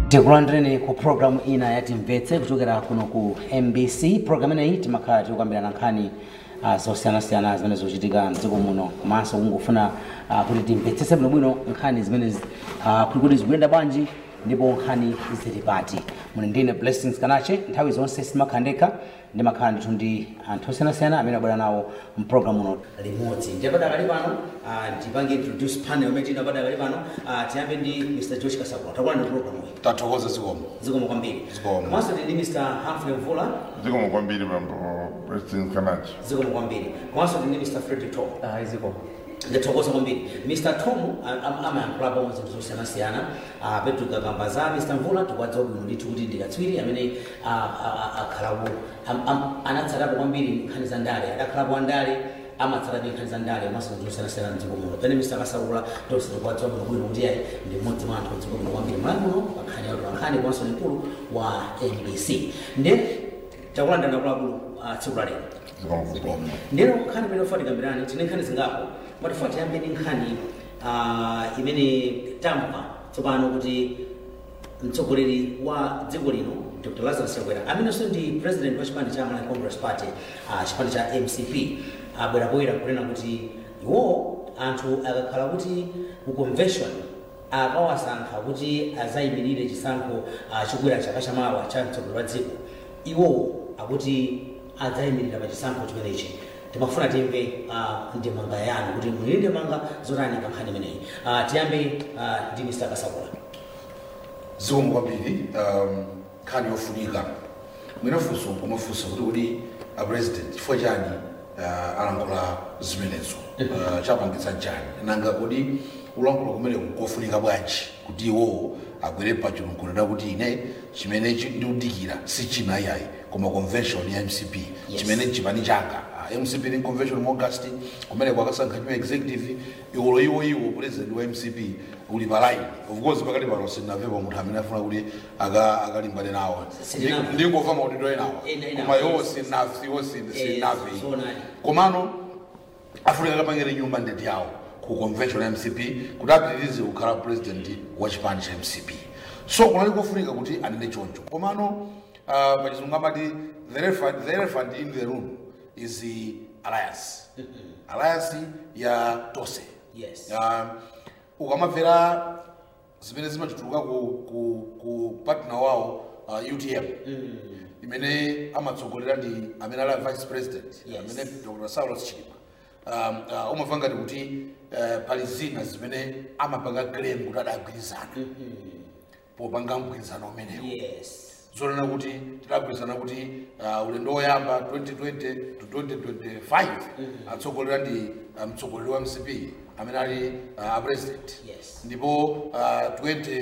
tikulandireni ku programu ina ya timvetse kuchokera kuno ku mbc programu ineyi timakhala tikukambirana nkhani uh, zosiyanasiyana zimene zikuchitika mdziko muno komanso kungofuna uh, kuti timvetsetse bwinobwino nkhani zimene uh, kuli kuti zikuyenda bwanji ndipo nkhani zili pati muli ndine blessings kanache nthawi zonse simakhala ndekha ndimakhala ndithu ndi anthu osiyanasiyana amene abwera nawo mpulogalamu uno limodzi ndiye padakali pano uh, ndipange introduce panel imene tina padakali pano uh, tiyambe ndi mr josh kasakula takulandirani mpulogalamu iyi tathokoza zikomo zikomo kwambiri Zikomo. komanso tili ndi mr humphrey mvula zikomo kwambiri mambo president kanachi zikomo kwambiri komanso tili ndi mr fredrick tom Ah, zikomo ndithokoza kwambiri mr tom amayankhulapo zinthu zosiyanasiyana ah, petro kakamba za mr mvula tikuwadziwa bwino ndithu kuti ndikatswiri amene ah, ah, ah, akhalapo am- am- anatsatapo kwambiri nkhani za ndale adakhalapo andale amatsatapo nkhani za ndale komanso zinthu zosiyanasiyana mdziko muno pene mr kasakula tonse tikuwadziwa bwino bwino kuti ayi ndi mmodzi mwa anthu mdziko muno kwambiri mlandu uno pankhani ya nkhani komanso ni mkulu wa nbc nde takulandana kulakulu tsiku la lero zikomo kwambiri ndero nkhani imene ofa tikambirani tine nkhani zingapo mwatifa tiyambe ndi nkhani ah, imene tamva tsopano kuti mtsogoleri wa dziko lino dr lazarus chakwera amenenso ndi president wa chipani cha malawi congress party ah, chipani cha mcp abwera poyera kunena kuti iwo anthu akakhala kuti ku convention akawasankha kuti azayimirire chisankho ah, chikwera chaka chamawa cha mtsogoleri wa dziko iwowo akuti adzayimirira pa chisankho chimenechi timafuna timve uh, ndemanga yanu kuti muli ndemanga zotani pa nkhani imeneyi uh, tiyambe uh, ndi mr kasakula zikomo kwambiri um, nkhani yofunika mwinafunso pomafunsa kuti kuti a president chifukwa chani uh, alankhula zimenezo uh, chapangitsa chani nanga kodi kulankhula kumene kofunika bwanji kuti iwowo agwere pachilunkulira kuti ine chimene chi- ndikudikira si china iyayi koma convention ya mcp Yes. chimene chipani changa Ah, mcp ni convention mu august kumene kwakasankha nyuma executive iwolo iwo iwo president wa mcp uli pa line of course pakati pano sinavepo munthu amene afuna kuti aka- akalimbane nawo Sitinamva. ndingova maudidwe enawo Ena- ena- koma iwo sinafi iwo sinafi zoonadi. komano afunika kapangire nyumba ndeti yawo ku convention ya mcp kuti apitirize kukhala president wa chipani cha mcp so kunali kofunika kuti anene choncho komano uh, pachizungu amati the elephant, the elephant in the room is the alliance alliance ya tose Yes. uh, ukamamvera zimene zimachituluka ku, ku, ku partner wawo uh, utm imene amatsogolera ndi amene ali a vice president Yes. amene dr saulos chilima um, uh, umamva ngati kuti uh, pali zina zimene amapanga claim kuti adagwirizana popanga mgwirizano umenewo yes zonena kuti tidagwirizana kuti uh, ulendo woyamba 2020 to 2025 atsogolera ndi uh, mtsogoleri wa mcp amene ali uh, a president Yes. ndipo uh,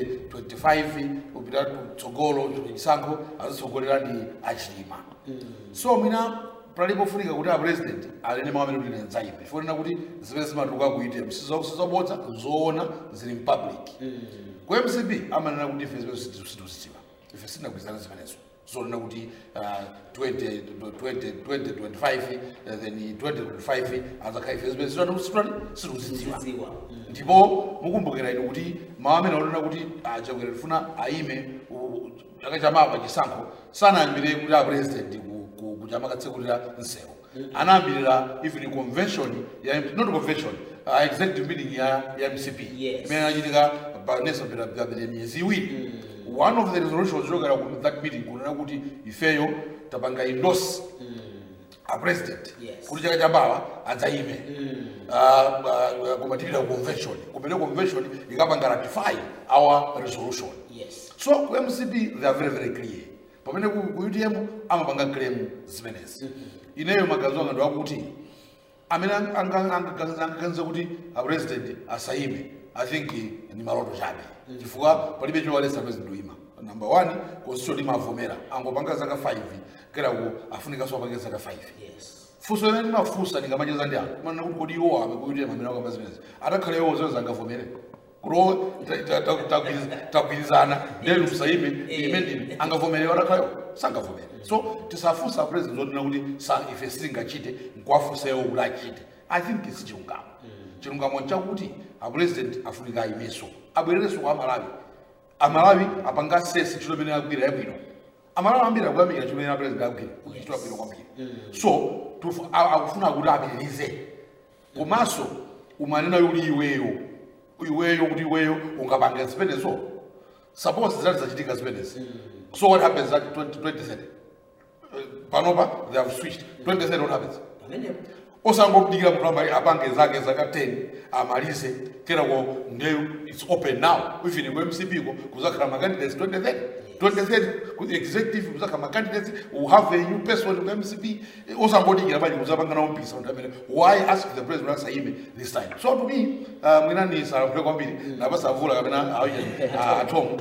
2025 kupita kutsogolo chisankho azitsogolera ndi achilima so mwina palipofunika kuti a president alene mawu amene kuti nenzayipe ifonena kuti zimene zimatuluka kuite sizabodza zoona zili mpublic ku mcp amanena kuti ife zimene situzidziwa ife sitinagwirizana zimenezo zonena kuti uh, 20, 20, 2025 uh, then 2025 azakhala ife zimene situzidziwa zidziwa ndipo mukumbukira ino kuti mawu amene aonena kuti chakwera tifuna aime u- chaka chamapa chisankho sanayambire kuti a president ku- ku- kuti amakatsekulira nsewu anayambirira even convention ya not convention uh, executive meeting ya, ya mcp Yes. imene anachitika panesa papita miyezi iwiri one of the resolutions zokera ku that meeting kunena kuti ifeyo tapanga endorse a president Yes. kuti chaka chamawa adzayime Ah, ah, kumatirira convention kumene convention ikapanga ratify our resolution yes so ku mcp they are very very clear pamene ku ku utm amapanga claim zimenezi ineyo magazi anga ndiwakuti amene angaganiza kuti a president asayime i think ni maloto chabe chifukwa palibe chowalesa president uyima number one constitution imavomera angopanga zaka 5 keraku afunikanso apange zaka 5 yes funso limene ndimafunsa ndingamacheza ndi anthu manena kuti kodi iwo ame kuitira mamene akamba zimenezi atakhale iwo zonse angavomere kuti tagwirizana ndenu msayime ime ndine angavomere atakhalewo sangavomere so tisafunsa president zonena kuti sa ife sitingachite nkuwafunsa iwo kuti achite i think si chilungamo chilungamo chakuti a president afunika ayimeso abwererenso kwa malawi amalawi apanga sesi ntchito imene akugwira yabwino amalawi ambiri akuyamikira ntchito imene apresident akugwira ntchito yabwino kwambiri so tufu- a- akufuna kuti apitirize komanso umanena yuli iweyo iweyo kuti iweyo ungapanga zimenezo suppose zidati zachitika zimenezi so what happens at 20, 2030 Uh, panopa they have switched 2030 what happens pamenepo osangomdikira munthu amali apange zake zaka 10 amalize kenako ndeyo its open now even ku mcp ko kuzakhala macandidates 2030 2030 ku executive kuzakhala macandidates will have a new person ku mcp osangodikira bali kuzapanga nawo mpisa munthu amene why ask the president asaime this time so to me uh, mwinani salaphule kwambiri napasavula kapena atomu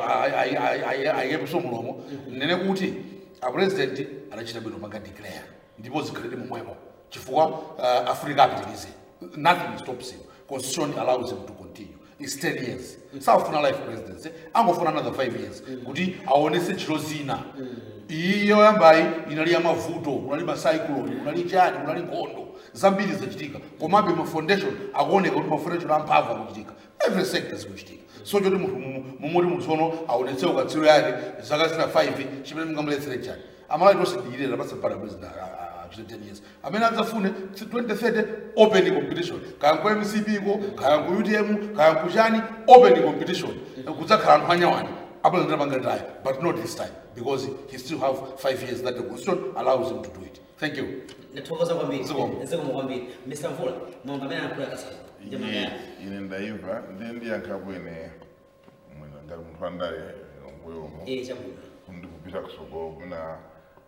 ayepeso mulomo nene kuti apresident anachita bwino manga declare ndipo zikhalire momwemo chifukwa uh, africa apitirize nothing stops him constitution allows him to continue its 10 years safuna life presidency angofuna another 5 years kuti aonese ntchito zina iyo yambayi inali ya mavuto kunali macyclone kunali chani kunali nkhondo zambiri zachitika komabe ma foundation akuoneka kuti ma foundation amphamvu akuchitika every sector zikuchitika so choti munthu mumoti munthu sono aonetse ukatsiro yake zaka zina 5 chimene mungamuletsere chani amalawi tonse dikirira pasapata president achite 10 years amene adzafune 2030 open competition kaya nku mcp ko kaya nku utm kaya nku chani open competition kudzakhala anthu anyawani apresident amangataya but not this time because he still have 5 years that the constitution allows him to do it thank you ndithokoza kwambiri Zikomo. zikomo kwambiri mr mvula mwamba amene anakula kasaka Ine ine ndaimva ndiye ndiyankhapo ine mwina ngati munthu andale nguyomo eh chabwino ndikupita kusogolo mwina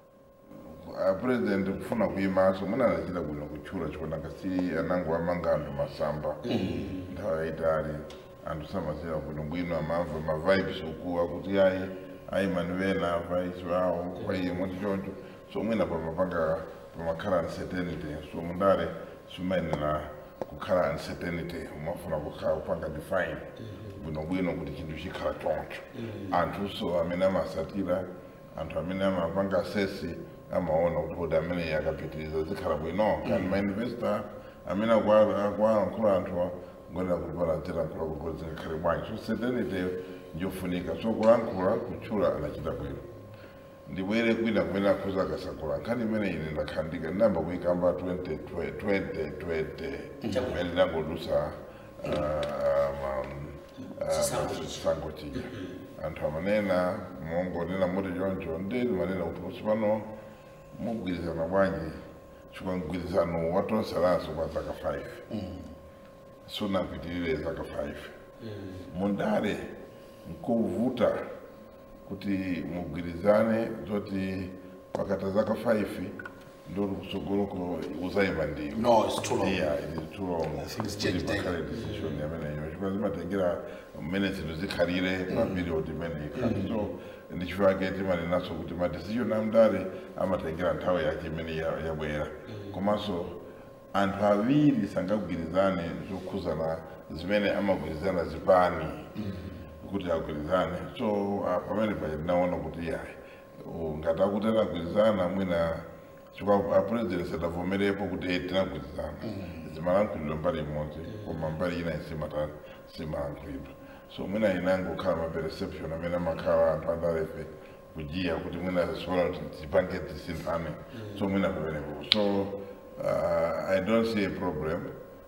a president kufuna kuyimaso mwina anachita bwino kutchula chifukwa ngasi anango amanga anthu masamba nthawi yayitali anthu samazira bwino bwino amamva mavibes ukuwa kuti ayi ayimanivena vais wawo kwaiye moti choncho so mwina pamapanga pamakhala uncertainty so mundale simayenera kukhala uncertainty umafuna kukhala kupanga define bwinobwino kuti chinthu chikhala choncho anthu so amene amasatira anthu amene amapanga sesi amaona kuti kodi amene akapitiriza zikhala bwino kandi mainvestor amene akuwalankhula anthu ngonera kuti panazira nkhula kuti zingakhale bwanji so certainty njofunika so kulankhula kutchula anachita bwino ndibwere kwina kumene akhuza akasakula nkhani imene ine ndakhandika ndinamba kuyikamba 2020 imene ndinangodusa Chisankho chichi. chisankho chija anthu amanena mongonena moti choncho ndeni manena kuti usipano mugwirizana bwanji chifukwa mgwirizano watonseranso kwa zaka 5 sunapitirire zaka 5 mundale nkovuta kuti mugwirizane zoti pakata zaka 5 ndoti kusogoloko uzayima ndiyo No, it's too long. yeah it is too long Things change Kuti pakhale decision yameneyo chifukwa zimatengera mmene zinthu zikhalire pa period imene ikhali so ndichifukwa chake timanenaso kuti ma decision amndale amatengera nthawi yake imene ya- yabwera komanso anthu awiri sangagwirizane zokhuzana zimene amagwirizana zipani kuti agwirizane so ah, pamene paja ndinaona kuti yayi u- ngati akutera agwirizana mwina chifukwa apresident sadavomerepo kuti eh, tinagwirizana zimalankhulidwa mbali imodzi koma mbali ina isimata simalankhulidwa so mwina inangokhala ma perception amene amakhala anthu andalefe kujiya kuti mwina sola tipange tisinthane so mwina pamenepo so uh, i don't see a problem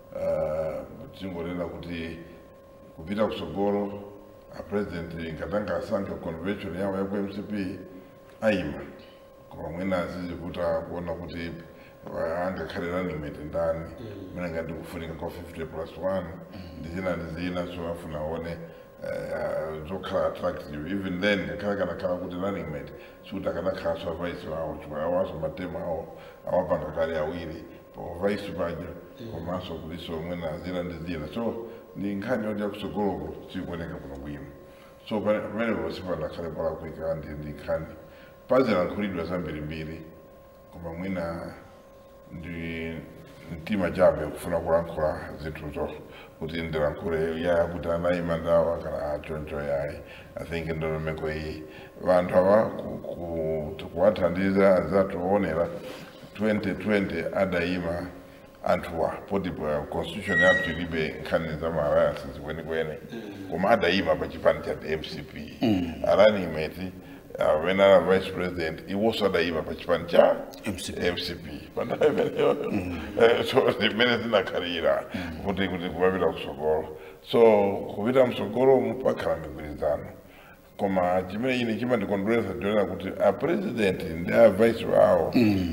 uh, tingonena kuti kupita kusogolo apresident ngatanga asankhe convention yawo ya ku mcp ayima koma mwina azizivuta kuona kuti uh, angakhale running mate ndani mene ngati kufunika kwa 50 plus 1 ndi zina ndi zina so afuna aone uh, zokhala attractive even then ngakhala kanakhala kuti running mate sikuti akanakhala so vice wawo chifukwa awaso matema awo awapanga kale awiri pa vice paja komanso kuliso mwina zina ndi zina so ndi nkhani yoti yakusogoloko sikuoneka kuno bwino so pamene pamene ponse panakhale palakuika ndi ndi nkhani pazilankhulidwa zambirimbiri koma mwina ndi mtima chabe kufuna kulankhula zinthuzo kuti ndilankhule ya kuti anayima ndawa kana achoncho yayi i think ndondomeko iyi vanthu ava ku- ku- kuwathandiza azatioonera 2020 adayima anthuwa poti pa constitution yathu ilibe nkhani za maalliances kwenikweni koma adayima pa chipani cha mcp arani imeti uh, when ana vice president iwonso adayima pa chipani cha MCP. mcp pandayo imeneyo Eh, so zimene zinakhalira kuti kuti kumapita kusogolo so kupita msogolo mupakhala migwirizano koma chimene ine chimandikondweresa ndionera kuti a president ndi a vice wawo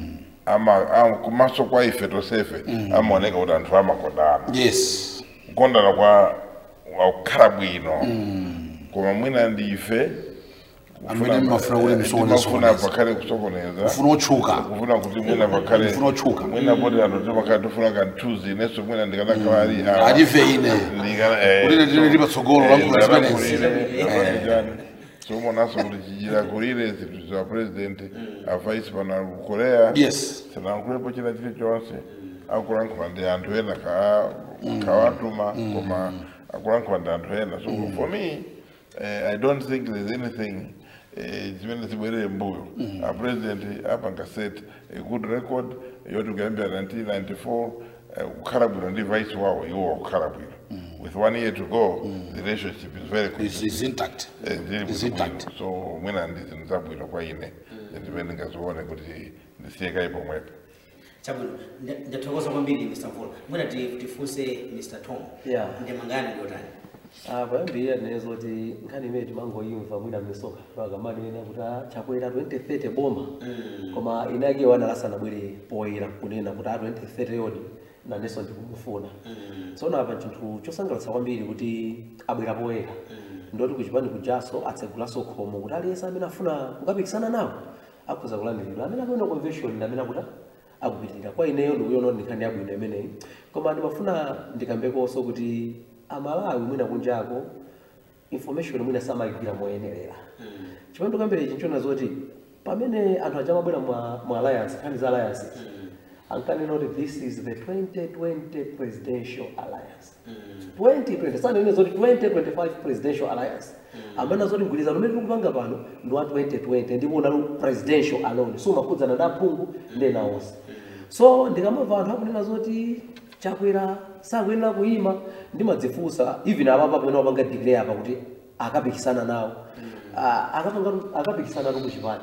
ama ama- kumaso kwa ife tosefe amaoneka kuti anthu amakondana yes kukondana kwa wakukhala bwino koma mwina ndi ife Amene mumafuna kuti musokoneze- mafuna pakhale kusokoneza ufuna otchuka kufuna kuti mwina pakhale Ufuna otchuka. mwina poti anthu timakhala tifuna kanthuzi inenso mwina ndikanakhala ali awa. alive ine Ndikana- eh, Kuti ine ndine lipatsogolo eh, lankhula zimenezi. ndikanakulire, apanijani. somonanso kuti chichirakulire zinthu za president avaisi pano ku korea yes sinankhulepo china chilichonse akulankhula ndi anthu ena ka- kawatuma koma akulankhula ndi anthu ena so for me eh, i don't think there's anything eh, zimene zibwerere mbuyo a president apanga set a good record yoti kuyambira 1994 eh, kukhala bwino ndi vice wawo iwo wakukhala bwino with one year to go the relationship is very good is, is intact Eh, ndili is bwino intact bwino. so mwina ndi zinthu zabwino kwa ine ndimene ndingazione kuti ndisiyekayi pomwepo chabwino nda- ndathokoza kwambiri mr mvula mwina ti- tifunse mr tom Yeah. ndemangani ndiyotani Ah, payambirira tinezo kuti nkhani imene timangoyimva mwina mmisoka pakamanena kuti ah, chakwera 2030 boma koma inake wanalasana bwere poyera kunena kuti a 2030 yodi nanenso ndikumufuna tsono apa chinthu chosangalatsa kwambiri kuti abwera poyera ndoti kuchipani kujaso atsegulanso khomo kuti aliyense amene afuna kukapikisana nawo akhoza kulandiridwa amene akuenda convention ndi amene akuti akupitirira kwa ineyo ndikuyiona kuti nkhani yabwino imeneyi koma ndimafuna ndikambekonso kuti amalawi mwina kunjako information mwina samayigwira moyenerera chimene ndikambira ichi nchona zoti pamene anthu aja amabwera mwa, mwa alliance nkhani za alliance ankanena kuti this is the 2020 presidential alliance 2020 sanene zoti 2025 presidential alliance amene zoti mgwirizano umene tikupanga pano ndi wa 2020 ndipo unali presidential alone so umakhudzana ndi aphungu ndi ena onse so ndikamamva anthu akunena zoti chakwera sakuyenera kuyima ndimadzifunsa even apapa pamene wapanga declare apa kuti akapikisana nawo Ah, akapanga- akapikisana tu kuchipani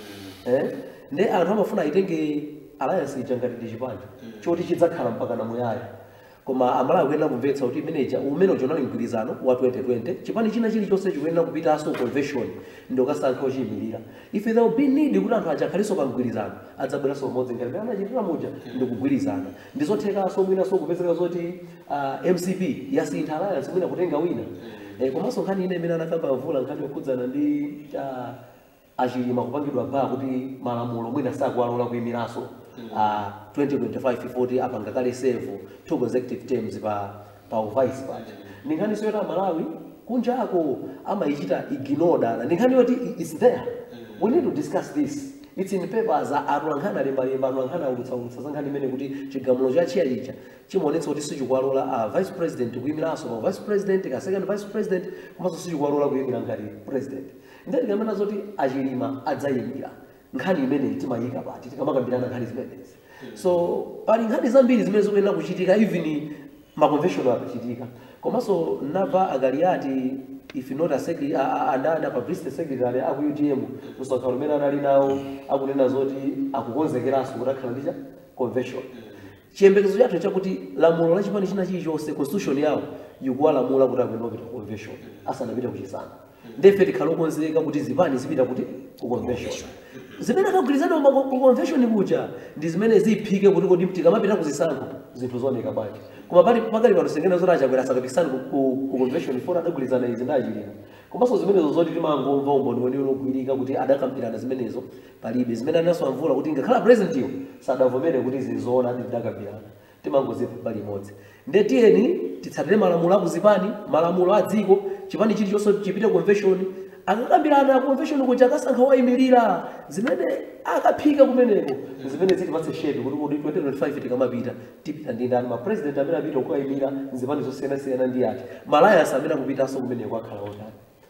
Eh? ndi anthu amafuna aitenge alliance ija ngati ndi chipani choti chidzakhala mpaka namuyaya koma amalawi akuyenera kumvetsa kuti imeneja umene uja unali mgwirizano wa 2020 chipani china chilichonse chikuyenera kupitanso convention ndi ukasankha ochiyimirira if there will be need kuti anthu aja akhalenso pa mgwirizano adzabweranso pamodzi ngati pamene anachitira muja ndi kugwirizana ndizothekanso mwinanso kupezeka zoti ah, mcp yasintha alliance mwina kutenga wina Eh, komanso nkhani ine imene anakamba mvula nkhani yokhudzana ndi ah, achilima kupangidwa baa kuti malamulo mwina sakuwalola kuyimiranso uh, 2025 40 apanga kale sevu two consecutive terms pa pa uvice paja ndi nkhani siyoti amalawi kunja ako amayichita ignore dala ndi nkhani yoti i- it's there we need to discuss this it's in papers atulankhana lembalemba atulankhana ulutsaulutsa za nkhani imene kuti chigamulo cha chiya chicha chimaonetsa kuti sichikuwalola uh, vice president kuyimiranso pa vice president ka second vice president komanso sichikuwalola kuyimira ngati president ndati kamena zoti achilima adzayimira nkhani imeneyi timayika pati tikamakambirana nkhani zimenezi so pali nkhani zambiri zimene zikuyenera kuchitika even maconvention akuchitika komanso nava akaliati if not a secretary andada publicity secretary aku UDM msonkhano umene anali nawo akunena zoti akukonzekeranso kuti akhala ndicha convention chiyembekezo chathu chakuti lamulo la chipani china chilichonse constitution yawo ikuwalamula kuti akuyenda kupita ku convention asanapite kuchisankho ndefe tikhala okonzeka kuti zipani zipita kuti ku convention zimene akagwirizana ku convention kuja ndi zimene ziphike kuti kodi tikamapita kuzisankho zinthu zooneka bwanji koma pali pakali pano sengena zoti achakwera asakapikisana ku- ku ku convention fona adagwirizana izi ndachilima komanso zimenezo zoti timangomva umboniweni unogwirika kuti adakambirana zimenezo palibe zimene anaso amvula kuti ngakhala president iyo sadavomere kuti zizoona adi tidakambirana timangoziva pali imodzi nde tiyeni titsatire malamulo akuzipani malamulo a dziko chipani chilichonse chipite convention akakambirana convention kuja akasankha wayimirira zimene akaphika kumeneko zimene zitipatse shepi kuti kodi 2025 tikamapita tipita ndi ndani mapresident amene apita kukayimira zipani zosiyanasiyana ndi ati malayas amene akupitanso kumeneko akhala otani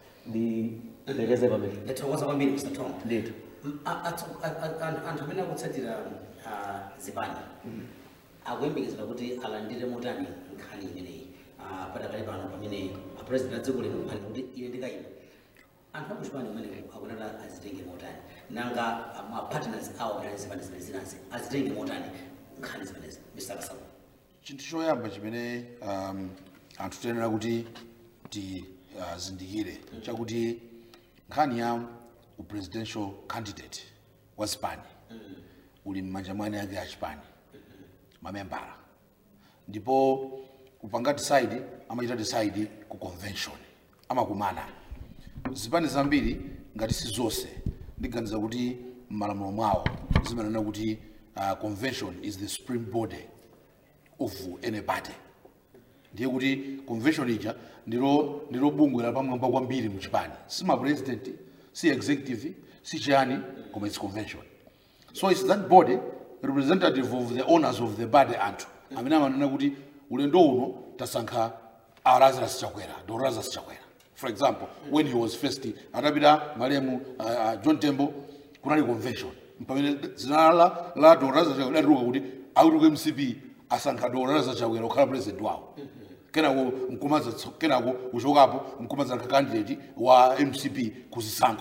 ndi lekeze pamene ndathokoza kwambiri mr tom ndithu M- a- atso- a- a- anthu- anthu amene akutsatira ah, zipani akuyembekezera kuti alandire motani nkhani imeneyi Ah, padakale pano pamene apresident a dziko lino ali kuti ine ndikayima anthu akuchipani kumeneko akunata azitenge motani nanga mapartners awo amene azipani zimene zinazi azitenge motani nkhani zimenezi mr kasau chinthu choyamba chimene um, anthu tiyenera kuti tizindikire uh, chakuti nkhani ya upresidential candidate wa spani uli m'manja mwane ake achipani mamembala ndipo kupanga decide amachita decide ku convention amakumana zipani zambiri ngati si zonse ndiganiza kuti m'malamulo mwawo zimanena kuti uh, convention is the supreme body of any party ndiye kuti convention ija ndilo ndilo bungwe lapamwamba kwambiri muchipani si ma president si executive si chiyani koma its convention so its that body representative of the owners of the body anthu amene amanena kuti ulendo uno tasankha lazarus chakwera dr lazarus chakwera for example when he was first atapita malemu uh, uh, john tembo kunali convention pamene zina la la dr lazarus chakwera lidatuluka kuti akutuluka mcp asankha dr lazarus chakwera kukhala president wawo kenako mkumaza kenako uchokapo mkumaza candidate wa mcp kuzisankho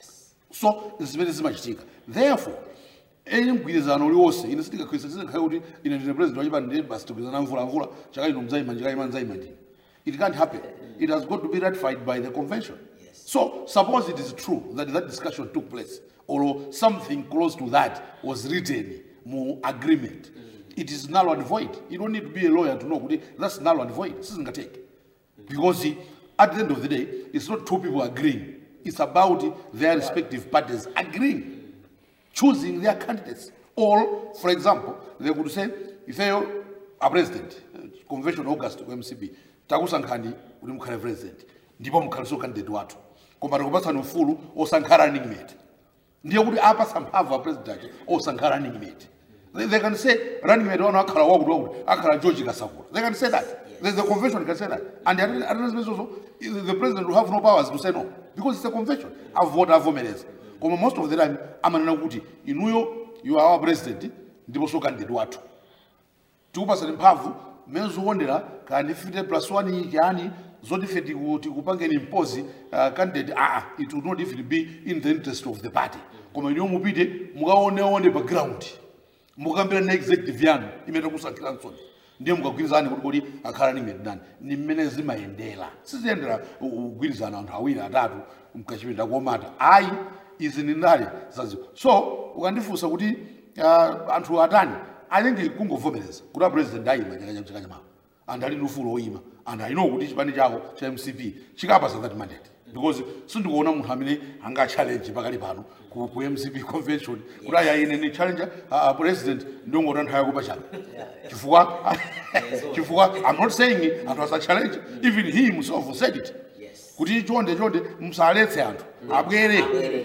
so zimene zimachitika therefore eni mgwirizano uliwonse ine sindikakhwisa sindikhaye kuti ine ndine president wachipani ndiye basi tigwirizana mvula mvula chaka ino mzayima njikayima nzayima ndine it can't happen it has got to be ratified by the convention so suppose it is true that that discussion took place or something close to that was written mu agreement it is null and void you don't need to be a lawyer to know kuti that's null and void sizingateke because at the end of the day it's not two people agreeing it's about their respective parties agreeing choosing their candidates. Or, for example, they could say, if you are president, uh, convention August ku MCB, takusankhani kuti mukhale president, ndipo mukhaliso candidate wathu. Koma tikupasani ufulu osankhana running mate. Ndiye kuti apasa mphamvu a president ake osankhana running mate. They, they can say running mate wanu akhala wakuti wakuti akhala George Kasakura. They can say that. The, the convention can say that. And at at also, the president will have no powers to say no. Because it's a convention. Avote avomereza. koma most of the time amanena kuti inuyo you are our president ndiponso candidate wathu tikupasani mphamvu mmene zikuondera kandi 50 plus 1 chani zoti ife tiku- tikupangeni impozi uh, candidate aa it would not even be in the interest of the party koma inuyo mupite mukaoneone pa ground mukambira na executive yanu imene takusankhiranso ndiye mukagwirizane kuti kodi akhala ni medani ni mmene zimayendera siziyendera u- kugwirizana anthu awiri atatu mkachipinda komata ayi izi ni ndale zazo so ukandifunsa kuti uh, anthu atani alingi kungovomereza kuti a president ayima chaka chaka chamawa anthu ali ndi ufulu oyima anthu alino kuti chipani chako cha mcp chikapasa that mandate because sindikuona munthu amene anga challenge pakali pano ku, ku mcp convention kuti aya ine ni challenge uh, president ndingoti anthu ayako pachaka chifukwa chifukwa i'm not saying anthu asa challenge even he himself said it Yes. kuti chonde chonde musaletse anthu abwere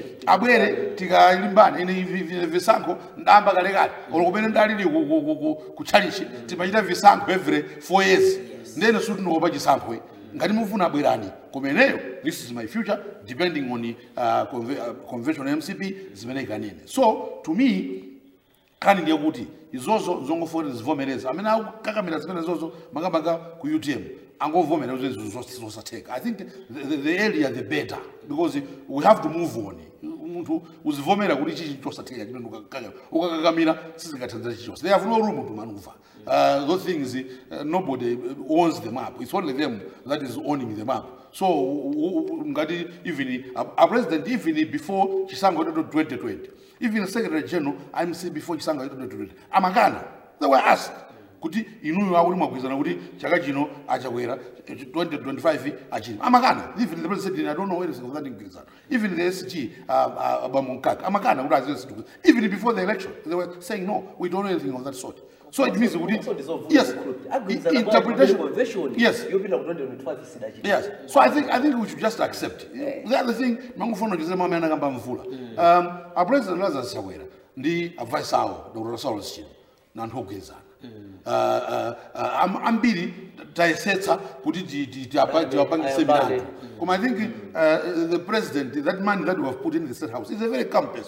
abwere tikalimbane ine vi- vi- visankho ndamba kalekale olo kumene ndalili ku- ku- ku- ku- ku chalichi timachita visankho every four years ndene sutinopa chisankho ngati mufuna abwerani kumeneyo this is my future depending on uh, conve, uh, convention ya mcp zimene ikanene so to me kani ndiye kuti izozo zongofoti zivomereza amene akukakamira zimene zozo makamaka ku utm angovomera kuti izo zos- zosatheka i think the, the, the earlier the better because we have to move on munthu uzivomera kuti chichi chosatheka chimene ukakakama ukakakamira sizingathandiza chichonse they have no room to maneuver uh, those things uh, nobody owns them up it's only them that is owning them up so u- u- ngati even a, a president even before chisankho cha 2020 even secretary general imc before chisankho cha 2020 amakana they were asked kuti inuyo akuti mwagwirizana kuti chaka chino achakwera 2025 achino amakana even the president said, i don't know anything of that mgwirizano even the sg uh, uh, abamunkaka amakana kuti aziwe situkuza even before the election they were saying no we don't know anything of that sort so it means kuti Also dissolve yes agwirizana i- kwa interpretation convention yes yopita ku 2025 sidachita Yes. So I think I think we should just accept. The other thing, mangufuna ndize mama anakamba mvula. Um, a president Lazarus Chakwera ndi advice awo Dr. Saulus Chino na anthu ogwirizana. Uh, uh, uh, am- ambiri tayesetsa kuti ti- ti- tiapa- tiwapangise Ayambane. milandu. Koma I think uh, the president, that man that we have put in the state house is a very calm person.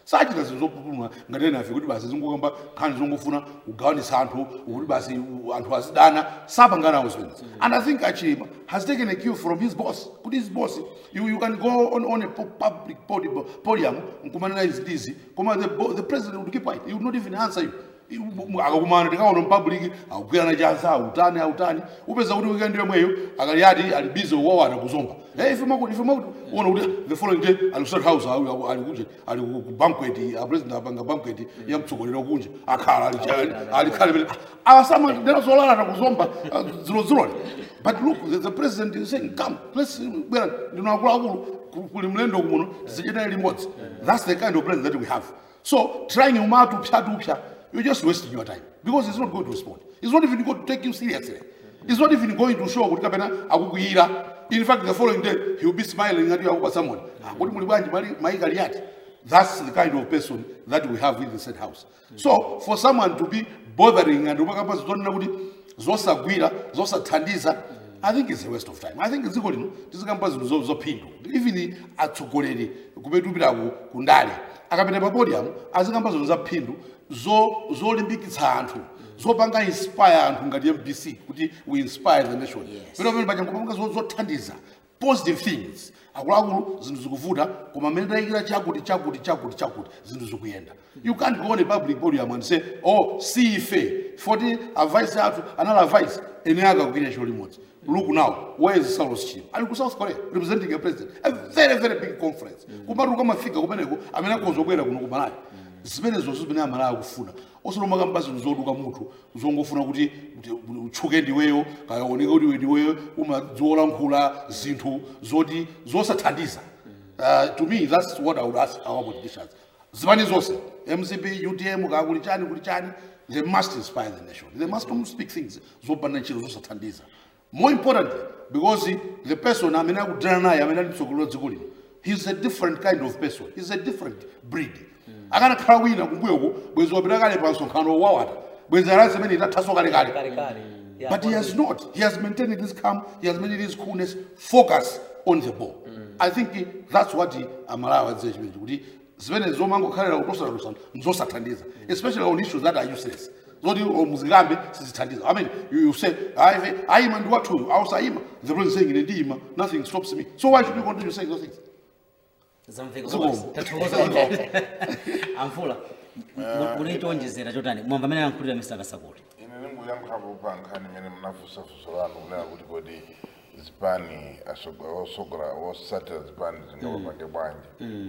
sachita zinthu zopupuluma ngati ena afe kuti basi zingokamba nkhani zongofuna kugawanisa anthu kuti basi u- anthu azidana sapanganawo zimenezi and i think achilima has taken a cue from his boss kuti his boss you, you can go on, on a pu- public podi- podium nkumanena izi ndizi koma the, bo- the president would keep quiet he would not even answer you akakumana tikaona mpabuliki akugwirana chanza autani autani upeza kuti weekend yomweyo akali ati ali busy wawana kuzomba Eh, ife makuti ife makuti uona kuti the following day ali state house ali- ali- ali kunje ali ku ku banquet a president apanga banquet ya mtsogoleri wakunje akhala ali ali- ali khale pele awasama ndena zolalata kuzomba ah, zilo zilole but look the, the president is saying come let's bwera ndino akuluakulu ku- kuli mlendo kumuno tizichitane limodzi that's the kind of president that we have so trying umatu upya upya you're just wasting your time because he's not going to respond. He's not even going to take you seriously. He's not even going to show kuti kapena akukuyira. In fact, the following day he will be smiling at you akupa someone. Ah, Kuti muli bwanji mali maika liyati. That's the kind of person that we have in the said house. So for someone to be bothering and umakamba zonena kuti zosagwira, zosathandiza, I think it's a waste of time. I think dziko lino tizikamba zinthu zo- zophindu. Even atsogoleri kupetupira ku kundale akapita pa podium azikamba zinthu zaphindu zo- zolimbikitsa anthu zopanga inspire anthu ngati mbc kuti we inspire the nation pero pamene pachangopanga zo- zothandiza positive things akuluakulu zinthu zikuvuta koma mmene tayikira chakuti chakuti chakuti chakuti zinthu zikuyenda you can't go on a public podium and say oh si ife foti advice athu anali advice ene akakugwira chiro limodzi look now where is Saulos Chim? Ali ku South Korea representing a president. A very very big conference. Kumatu kamafika kumeneko amene akozobwera kuno kumalayo. Zimene zonse zimene amalayo akufuna. Osaloma kamba zinthu zoduka munthu zongofuna kuti kuti utchuke ndiweyo kaya oneka kuti iwe ndiweyo umadziwolankhula zinthu zoti zosathandiza. Uh, to me that's what I would ask our politicians. Zimani zonse MCP, UTM, kaya kuli chani kuli chani they must inspire the nation. They must not speak things zopanda ntchito zosathandiza. More importantly, because the, the person amene akudana naye amene ali mtsogolo wa dziko lino, he's a different kind of person. He's a different breed. Akanakhala wina kumbuyoko bwezi wapita kale pa msonkhano wawata. Bwezi alazi amene itathaso kale kale. kale kale Yeah, But he has not. He has maintained his calm. He has maintained his coolness. Focus on the ball. I think he- that's what he amalawa adziye chimene kuti zimene zomangokhalira kutosatosana nzosathandiza especially on issues that are useless zoti muzikambe sizithandiza i mean you, you say "Ayi, ayima ndi wathuyu awusayima the president saying ine ndiyima nothing stops me so why should you continue saying those things zamveka Zikomo. basi. tathokoza kwambiri. amfula mu- muli chonjezera chotani mwamva amene ayankhulira mr kasakuli ine ndinguyankhapo pa nkhani imene munafusafusa lanu kunena kuti kodi zipani asogo- osogora osatira zipani zingawapange bwanji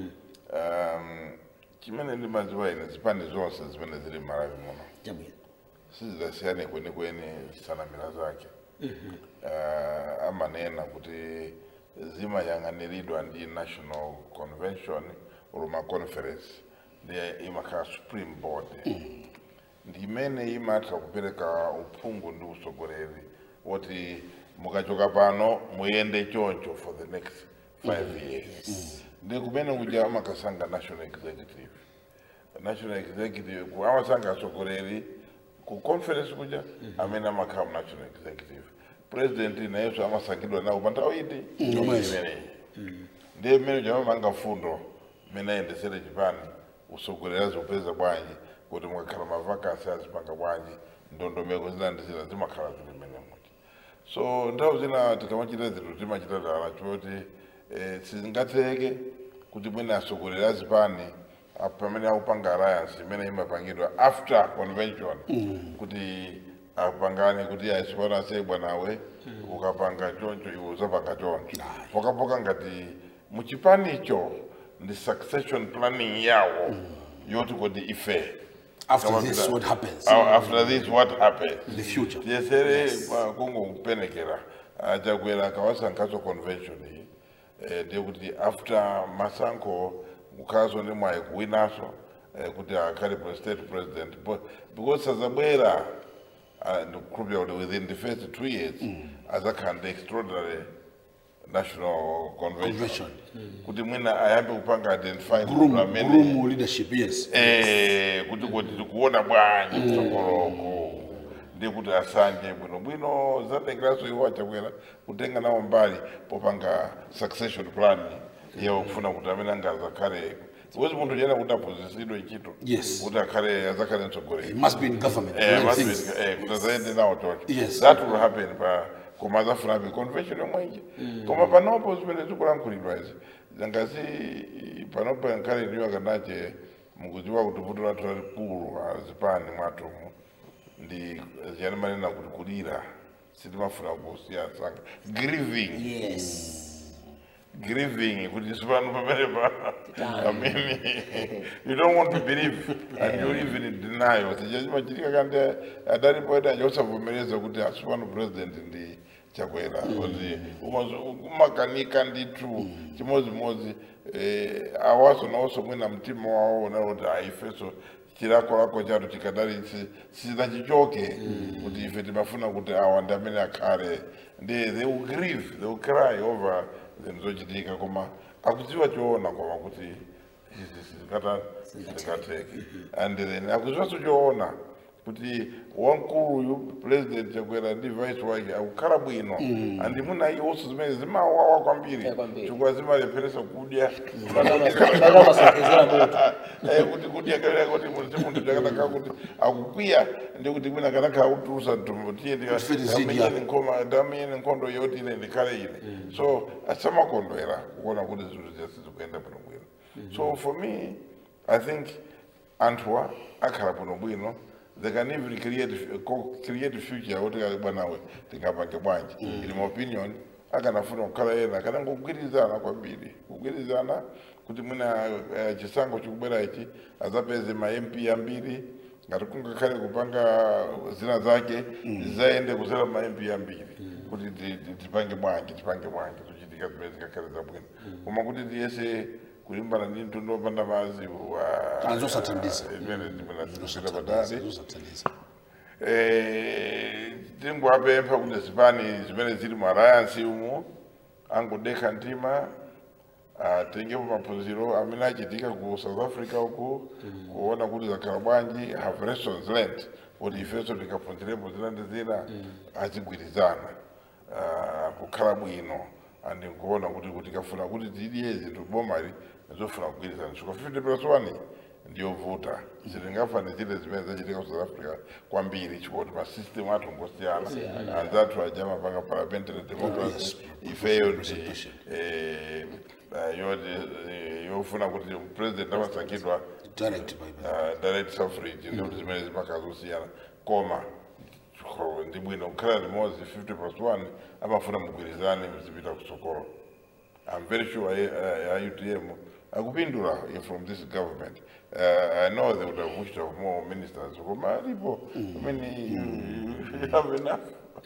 um, chimene ndimadziwa ine zipani zonse zimene zili m'malawi muno chabwino sizidasiyane kwenikweni zisanamira zake uh, amanena kuti zimayang'aniridwa ndi national convention oluma conference ndiye imakhala supreme board ndi imene imatha kupereka uphungu ndi usogoleri woti mukachoka pano muyende choncho for the next five years ndi kumene kuja amakasanga national executive national executive ku amasanga asogoleri ku conference kuja amene amakhala mu national executive president nayenso amasangidwa nawo pa nthawi iti imeneyi ndiye mmene chamamanga fundo mmene ayendesere chipani usogoleri azopeza bwanji kuti mukakhala mavakasi azipanga bwanji ndondomeko zina ndi zina zimakhala zili mmene muti so nthawi zina tikamachita zinthu timachita dala choti eh, sizingatheke kuti mwene asogoleri azipani ah, pamene akupanga alliance imene imapangidwa after convention kuti apangane kuti aisipana ase bwanawe ukapanga choncho iwe uzapanga choncho pokapoka ngati muchipanicho ndi succession planning yawo yoti kodi ife After Kama this, vile- what happens? Ah, after this what happens in the future tiyesere kungokupenekera achakwera akawasankhaso convention iyi eh, ndiye kuti after masankho kukhaso ndi mwayi kuwinaso eh, kuti akhale pre- state president Bo- because sazabwera uh, ndikukhulupira kuti within the first two years azakhala ndi extraordinary national convention Convention. kuti mwina ayambe kupanga identify groom, group amene- groom leadership yes Eh, kuti kuti tikuona bwanji kutsogoloko ndi kuti asanje bwinobwino zatengeranso iwo achakwera kutenga nawo mbali popanga succession plan yawo kufuna kuti amene angazakhale wezi munthu chena kuti aphunzisidwe ntchito Yes. kuti akhale azakhale He mtsogoleri must be in government. Eh, doing must be- things. eh, kuti azaende nawo choncho Yes. that will happen pa koma azafuna be convention yomweji koma panopo zimene zikulankhulidwa izi ngasi panopo nkhale ndiyo akanache mukudziwa kuti vuto lathu lalikulu azipani mwatomo ndi ziyani manena kuti kulira sitimafuna kusiya sanga grieving yes grieving kuti sipano pamene pa I mean you don't want to believe and you live in denial sichachimachitika kandi adalipo eda achosavomereza kuti asipano president ndi chakwera kuti umakanika ndithu chimodzimodzi eh, awaso nawonso mwina mtima wawo ona kuti aifeso chilakolako chathu chikadali sichidachichoke kuti ife timafuna kuti awa ndi amene akhale ndi they will grieve they will cry over zinthu zochitika koma akudziwa choona koma kuti zikatheke and then akudziwanso choona kuti wamkuluyu president chakwera ndi vice wake akukhala bwino andi muna iwonso zimene zimawawa kwambiri Eh, kwambiri. chifukwa zimalepheresa kudya vakamasonkhezera moto Eh, kuti kudya kalera kuti munthu munthu chakanaka kuti akukwiya ndi kuti mwina kanaka utulusa mtumbo tiye Kufiti zidya. nkoma ndamenyeni nkhondo yoti ine ndikhale ine so asamakondwera kuona kuti zinthu ziyasi zikuyenda bwinobwino so for me i think anthuwa akhala bwinobwino they can even create co- create future kuti kali bwanawe tingapange bwanji ili my opinion akanafuna kukhala yena kanangogwirizana kwambiri kugwirizana kuti mwina eh, chisankho chikubwera ichi azapeze ma mp ambiri ngati kungakhale kupanga zina zake zizaende kuzera ma mp ambiri kuti ti- ti- tipange bwanji tipange bwanji zochitika zimene zikakhale zabwino koma kuti tiyese kulimbana ndi mtundu wopanda mazi wa Azosathandiza. imene zimene zikuchita patali Zosathandiza. Eh, tingwapempha kuti zipani zimene zili mu alliance umu angodekha mtima atengepo maphunziro amene achitika ku south africa uku kuona kuti zakhala bwanji have lessons learned kuti ifenso tikaphunzirepo zina ndi zina azigwirizana ah, kukhala bwino andi nkuona kuti kuti tikafuna kuti tiliye zinthu bomali zofuna kugwirizana chifukwa 50 plus 1 ndiyovuta zitingafane zile zimene zachitika ku south africa kwambiri chifukwa kuti masystem athu ngosiyana anzathu aja mapanga parliamentary democracy ifeyo ndi eh, eh, yoti eh, yofuna kuti president amasankhidwa Direct by by. uh, direct suffrage ndikuti zimene zimakazosiyana koma ko- ndi bwino kukhala limodzi 50 plus 1 amafuna mugwirizane mzipita kutsogolo i'm very sure uh, uh, utm akupindula uh, from this government uh, i know they would have wished to have more ministers koma alipo i mean you, you have enough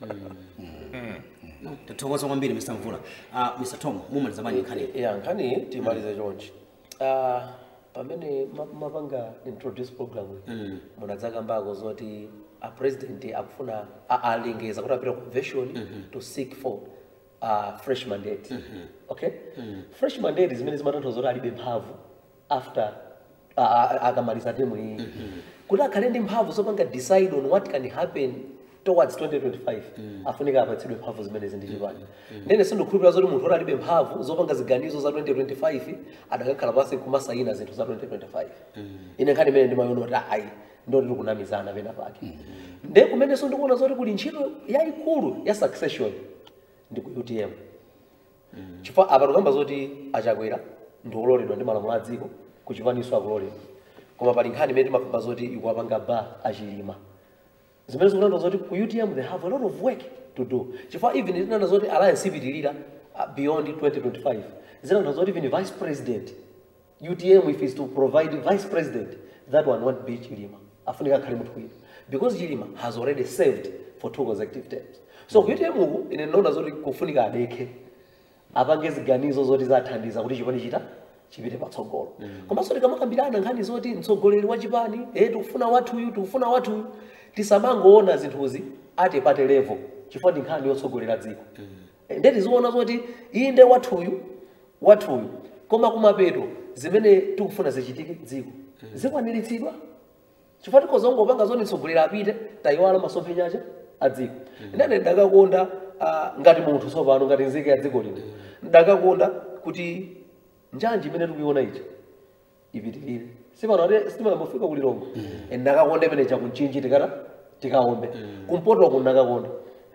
tathokoza kwambiri mr mvula uh, mr tom mumaliza bwanji nkhani ya nkhani timalize chonchi Ah, pamene ma- mapanga introduce program iyi munadzakambako zoti a president akufuna a- alengeza kuti apita convention to seek for a fresh mandate okay fresh mandate zimene zimatanthauza zoti alibe mphamvu after a- a- akamaliza temu iyi kuti akhale ndi mphamvu zopanga decide on what can happen towards 2025 afunika apatsidwe mphamvu zimene zindi chipani ndene sindikhulupirira zoti munthu oti alibe mphamvu zopanga ziganizo za 2025 adakakhala pansi kumasayina zinthu za 2025 ine nkhani imene ndimayiona kuti ayi ndoti tikunamizana pena pake nde kumenenso ndikuona zoti kuli ntchito yayikulu ya succession ndi ku utm chifukwa apa tikamba zoti achakwera ndi ololedwa ndi malamulo a dziko kuchipaniso akuloledwa koma pali nkhani imene timapamba zoti ikuwapanga ba achilima zimene zikutanthauza zoti ku utm they have a lot of work to do chifukwa even tinana zoti alliance ipitirira uh, beyond 2025 zinatanthauza zoti even vice president utm if is to provide vice president that one won't be chilima afunika akhale munthu wina because chilima has already served for two consecutive terms so ku utm uku ine ndinaona zoti kufunika adekhe apange ziganizo zoti zathandiza kuti chipani chita chipite patsogolo komanso tikamakambirana nkhani zoti mtsogoleri wa chipani eh tikufuna wathuyu tikufuna wathuyu tisamangoona zinthuzi ati pate level chifukwa ndi nkhani yotsogolera dziko Eh, nde tiziona zoti iyi nde wathuyu wathuyu koma kumapeto zimene tikufuna zichitike dziko zikwaniritsidwa chifukwa tikhoza kungopanga zoti mtsogoleri apite tayiwala masomphenya acha a dziko ndene ndakakonda ah, ngati munthu tsopano ngati nzika ya dziko lino ndakakonda kuti njanji imene tikuiona ichi ipitirire sipano ati sitimangofika kulilongo and nakakonde pene chakunchinji tikata tikaombe kumpoto kuno nakakonde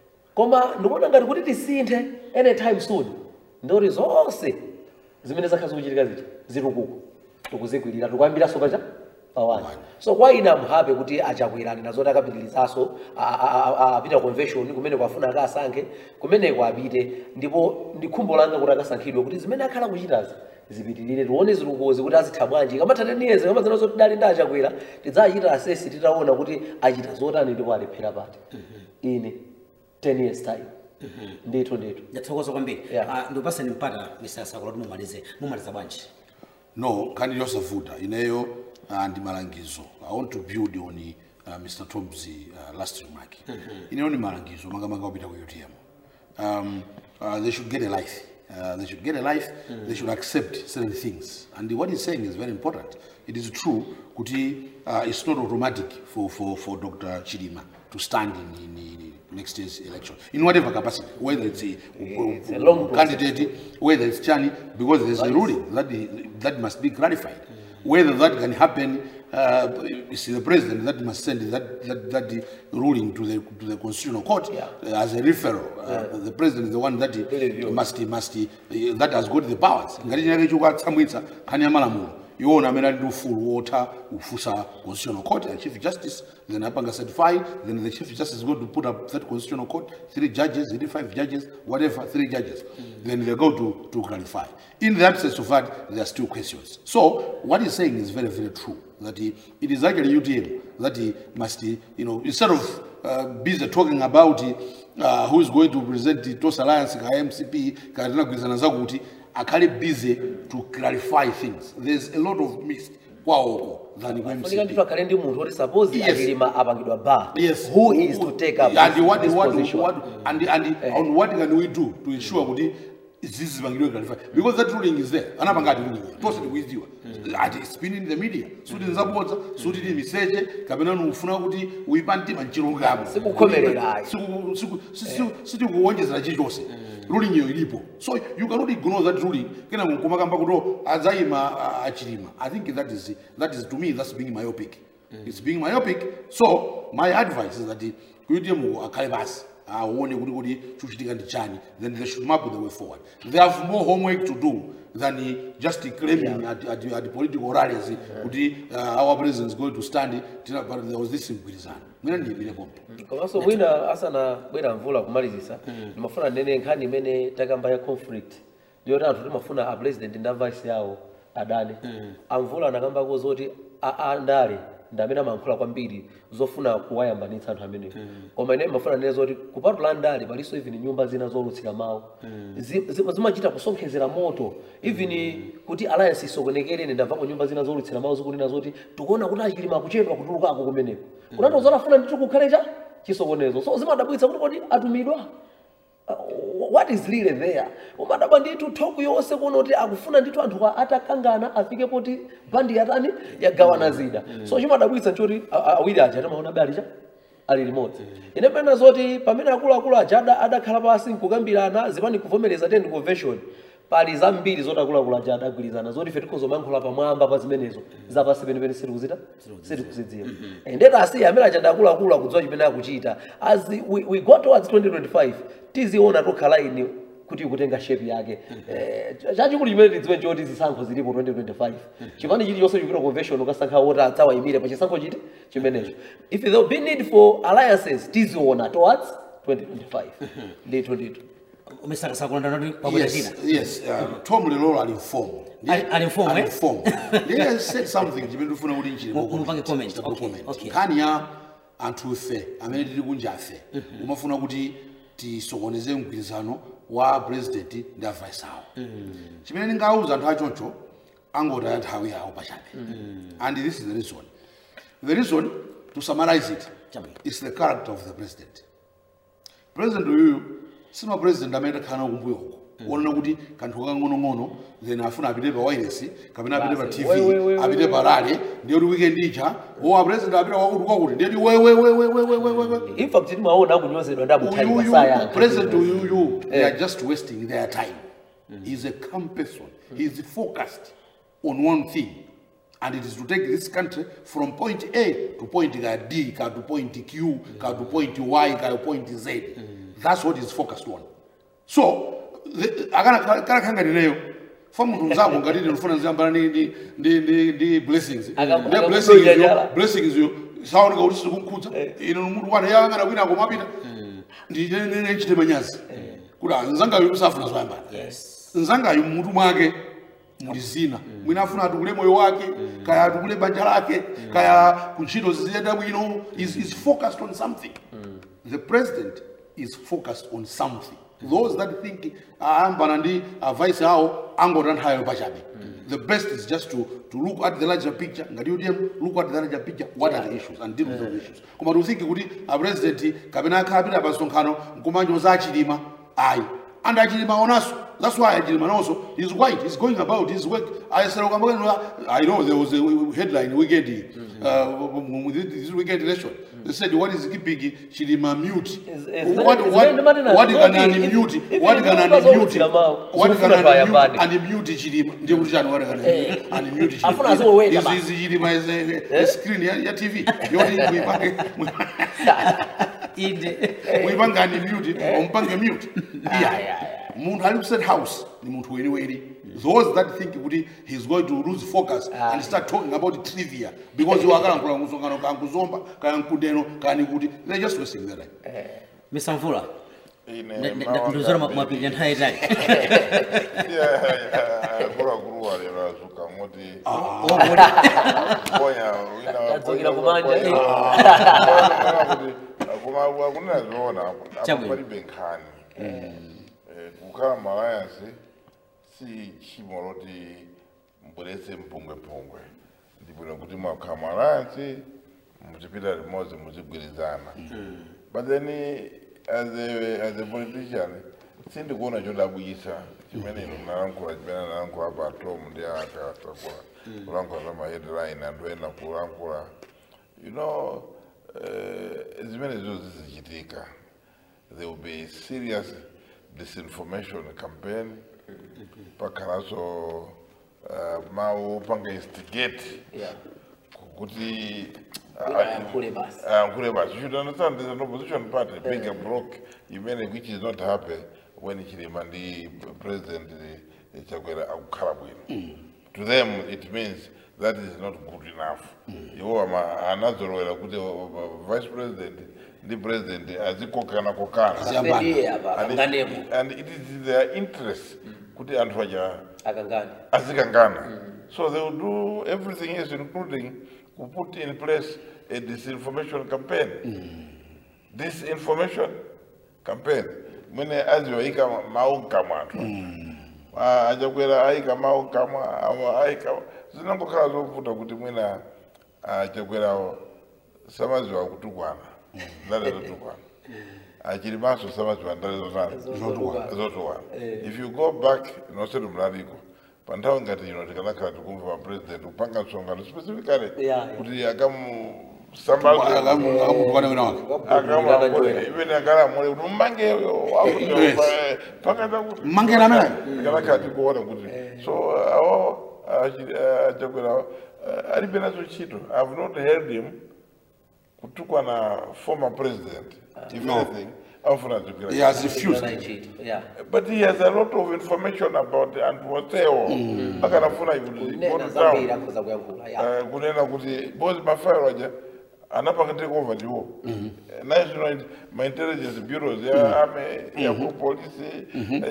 koma ndikuona ngati kuti tisinthe anytime soon ndoti zonse zimene zakhala zikuchitika zija zitukuko tikuzikwirira tikuyambiranso pacha pawani so kwa ine amhape kuti achakwirani nazoti akapitirizaso a- a- a- apita convention kumene kwafuna akasankhe kumeneko apite ndipo ndi khumbo langa kuti akasankhidwe kuti zimene akhala kuchitazi zipitirire tione zitukukozi kuti azitha bwanji kamatha teniyeze kamazina zoti dali ndi achakwera tidzachita asesi titaona kuti achita zotani ndipo alephera pati ine 10 years time ndithu ndithu ndathokoza kwambiri Yeah. Ah, ndikupaseni mpata mr sakula kuti mumalize mumaliza bwanji no nkhani yosavuta ineyo uh, ndi malangizo i want to build on uh, mr tom's uh, last remark ineyo ni malangizo makamaka opita ku utm um, uh, they should get a life uh, they should get a life they should accept certain things and what he's saying is very important it is true kuti uh, it's not automatic for, for, for dr chidima to stand in, in, in next year's election in whatever capacity whether it's a, It's a long process. candidate whether it's Chani, because there's a ruling that, the, that must be clarified. Whether that can happen, uh, it's the president that must send that, that, that ruling to the, to the constitutional court Yeah. uh, as a referral. Uh, The president is the one that Review. must, must, uh, that has got the powers. ngati chinake chokatsamwitsa nkhani ya malamulo iwona amene ali ndi ufulu wotha kufunsa constitutional court and chief justice then apanga certify then the chief justice is going to put up that constitutional court three judges three five judges whatever three judges then they go to, to clarify in the absence of that there are still questions so what he's saying is very very true that he, it is actually utm that he must he, you know instead of uh, busy talking about uh, who is going to present the tos alliance ka mcp katinagwirizana zakuti akhale busy to clarify things there's a lot of mist kwaoko than ku funika ndithu mcp akhale ndi munthu oti suppose Yes. achilima apangidwa bar yes who is to take up and this, what, this what, position what, and, and, and what can we do to ensure kuti zizipangidwe clarify because that ruling is there anapanga ati ruling tose tikuiziwa ati it's been in the media suti nzabodza suti ndi miseche kapena ufuna kuti uyipa mtima mchilungamo Sikukhomerera ayi. Siku- siku- siku- sitikuwonjezera chilichonse ruling iyo ilipo so you cannot ignore that ruling kena kumakamba kuti adzayima uh, achilima i think that is that is to me that's being myopic it's being myopic so my advice is that kuti mu akhale basi aone kuti kuti chikuchitika ndi chani then they should map the way forward they have more homework to do than uh, just claiming at, at, at political rallies kuti uh, our president is going to stand tina- but there was this mgwirizano mwina ndiyimire pompo komanso mwina asanabwera mvula kumalizisa ndimafuna ndene nkhani imene takamba ya conflict ndiyoti anthu timafuna a president ndi a vice yawo adane amvula anakambako zoti a- a- andale ndi amene amayankhula kwambiri zofuna kuwayambanitsa anthu amenewo koma ine mafuna ndene zoti kupatula ndale palinso even nyumba zina zolutsira mawu Zi- zi- zimachita kusonkhezera moto even kuti alliance isokonekere ine ndamvapo nyumba zina zolutsira mawu zikunena zoti tikuona kuti achilima akuchedwa kutulukako kumeneko kunati uzanafuna ndithu kukhale cha chisokonezo so zimadabwitsa kuti kodi atumidwa Uh, what is really there umadabwa ndithu thoku yonse kuona kuti akufuna ndithu anthu a- atakangana afike poti bandi yatani yagawana zida so chimadabwitsa nchoti a- a- awiri aja timaona bali cha ali limodzi ine pena zoti pamene akuluakulu aja ada- adakhala pasi nkukambirana zipani kuvomereza tendi convention pali zambiri zoti akuluakulu aja adagwirizana zoti ife tikhozomayankhula pamwamba pa zimenezo zapasi penepene sitikuzita sitikuzidziwa ndeta asiye amene aja adakuluakulu akudziwa chimene akuchita as we, we go towards 2025 tiziona tokhala ine kuti ikutenga shape yake eh, chachikulu chimene tidziwe choti zisankho zilipo 2025 chipani chilichonse chikira convention ukasankha woti adzawayimire pa chisankho chiti chimenecho if there will be need for alliances tiziona towards 2025 ndithu ndithu umesaka sakulanda noti pabwera china Yes, yes. Uh, Tom Lelolo ali inform. Ali- ali inform, eh? inform. Ndiye has said something chimene ndifuna kuti nchire Mu- mupange comment. Okay, okay. Nkhani ya anthu ife amene tili kunja afe. Umafuna kuti tisokoneze mgwirizano wa president ndi a vice awo. Chimene ndingawuza anthu achoncho angotaya nthawi yawo pachabe. And this is the reason. The reason to summarize it Chabe. is the character of the president. president uyuyu sima president amene takhala kumbuyo uko wonena kuti kanthu kakang'onong'ono then afuna apite pa wireless kapena apite pa Basi, tv we, we, we, apite pa rale ndiye kuti weekend ija owa president apita kwakuti kwakuti ndiye kuti wewewewewewewewe in fact timaona akunyozedwa ndi amutali uyuyu masaya president uyuyu they are just wasting their time he's a calm person he's focused on one thing and it is to take this country from point a to point ka d ka to point q ka to point y ka to point z that's what is focused on so the- akana kana khanganireyo fa munthu mzako ngati ndinofuna ziyambana ndi ndi ndi ndi ndi blessings Akam- ndi akamutonya blessings yo njala. blessings yo saoneka kuti sizikumkhudza ino munthu wana yang'ana kwina komapita ndinene nchite manyazi kuti nzangayo usafuna zoyambana nzangayo mmutu mwake muli zina mwina afuna atukule moyo wake kaya atukule banja lake kaya kuntchito ziziyenda bwino is, is focused on something the president is focused on something those that think ayambana ndi advice awo angotanthayo pachabe the best is just to, to look at the larger picture ngati udm look at the larger picture what are the issues and deal with those issues koma tiuthinki kuti apresident kapena akhapita pa nsonkhano nkumanyoza achilima ayi and achilima onanso that's why achilima nonso is white is going about his work ayesera ukambakani i know there was a headline weekend uh, with this weekend election they said what is keeping chilima mute Is- is- what is- what is- is- what is- can is- unmute if- what if can you unmute bazokutira mawu, what zofuna can twayambani. unmute unmute chilima ndiye kuti chani what can unmute Afuna azoweta chilima basi. izi chilima is a- a screen ya ya tv yoti muipange inde muipange unmute umpange mute yeah munthu ali ku state house ni munthu weniweni those that think kuti he's going to lose focus and start talking about trivia because iwo akalankhula kusonkhano kankuzomba kaya nkudeno kani kuti they're just wasting their time misamvula ine ndozora mwapirira nthawi tayi akuluakulu walero azuka ngoti ponya Adzukira kumanja. akunena zoona Chabwino. palibe nkhani Eh, kukhala malayansi si tchimo loti mbweretse mpungwepungwe ndibwino kuti mwakhala malayansi muchipita limodzi muchigwirizana but then as a, as a politician sindikuona chodabwisa chimene ino nalankhula chimene nalankhula pa tom ndi akasakula kulankhula za maheadline anthu ena kulankhula you know uh, zimene zo zizichitika there will be serious disinformation campaign pakhalanso uh, mawu panga instigate Yeah. kuti Ayankhule basi. ayankhule basi you should understand there's an opposition party bigger bloc imene which is not happy when chilima ndi president eh, chakwera akukhala bwino to them it means that is not good enough iwo ama- anazolowera kuti uh, uh, vice president ndi president azikokana kokana Aziyambana. Ndiye apa and akanganepo it, and it is their interest kuti anthu aja akangane. azikangana so they will do everything else including to put in place a disinformation campaign disinformation campaign mwene aziwaika mawu mkamwa anthu Ah, achakwera aika mawu mkamwa awa aika zinangokhala zovuta kuti mwina achakwerawo samaziwa kutukwana ndale zotukwana achilimanso samaziwa ndale zotani zotukwana if you go back noseti mlaliko pa nthawi ngati ino tikanakhala tikumva pa president kupanga msonkhano specifically Yeah, yeah. kuti akamusambazwe akamutukwana wina wake akamwakule imene akalamule kuti mmange Yes. pakata kuti Mmangeni ameneyo? tikanakhala tikuona kuti so awo achakwera alibe nazo ntchito i've not heard him kutukwana former president if No. anything amfuna achakwera he has refused Anachita. Yeah. but he has a lot of information about anthu onsewo akanafuna Kunena zambiri akhoza kuyankhula. Yeah. Eh, kunena kuti bozi mafairo aja anapanga take over ndiwo national int- ma intelligence bureaus ya ame ya ku polisi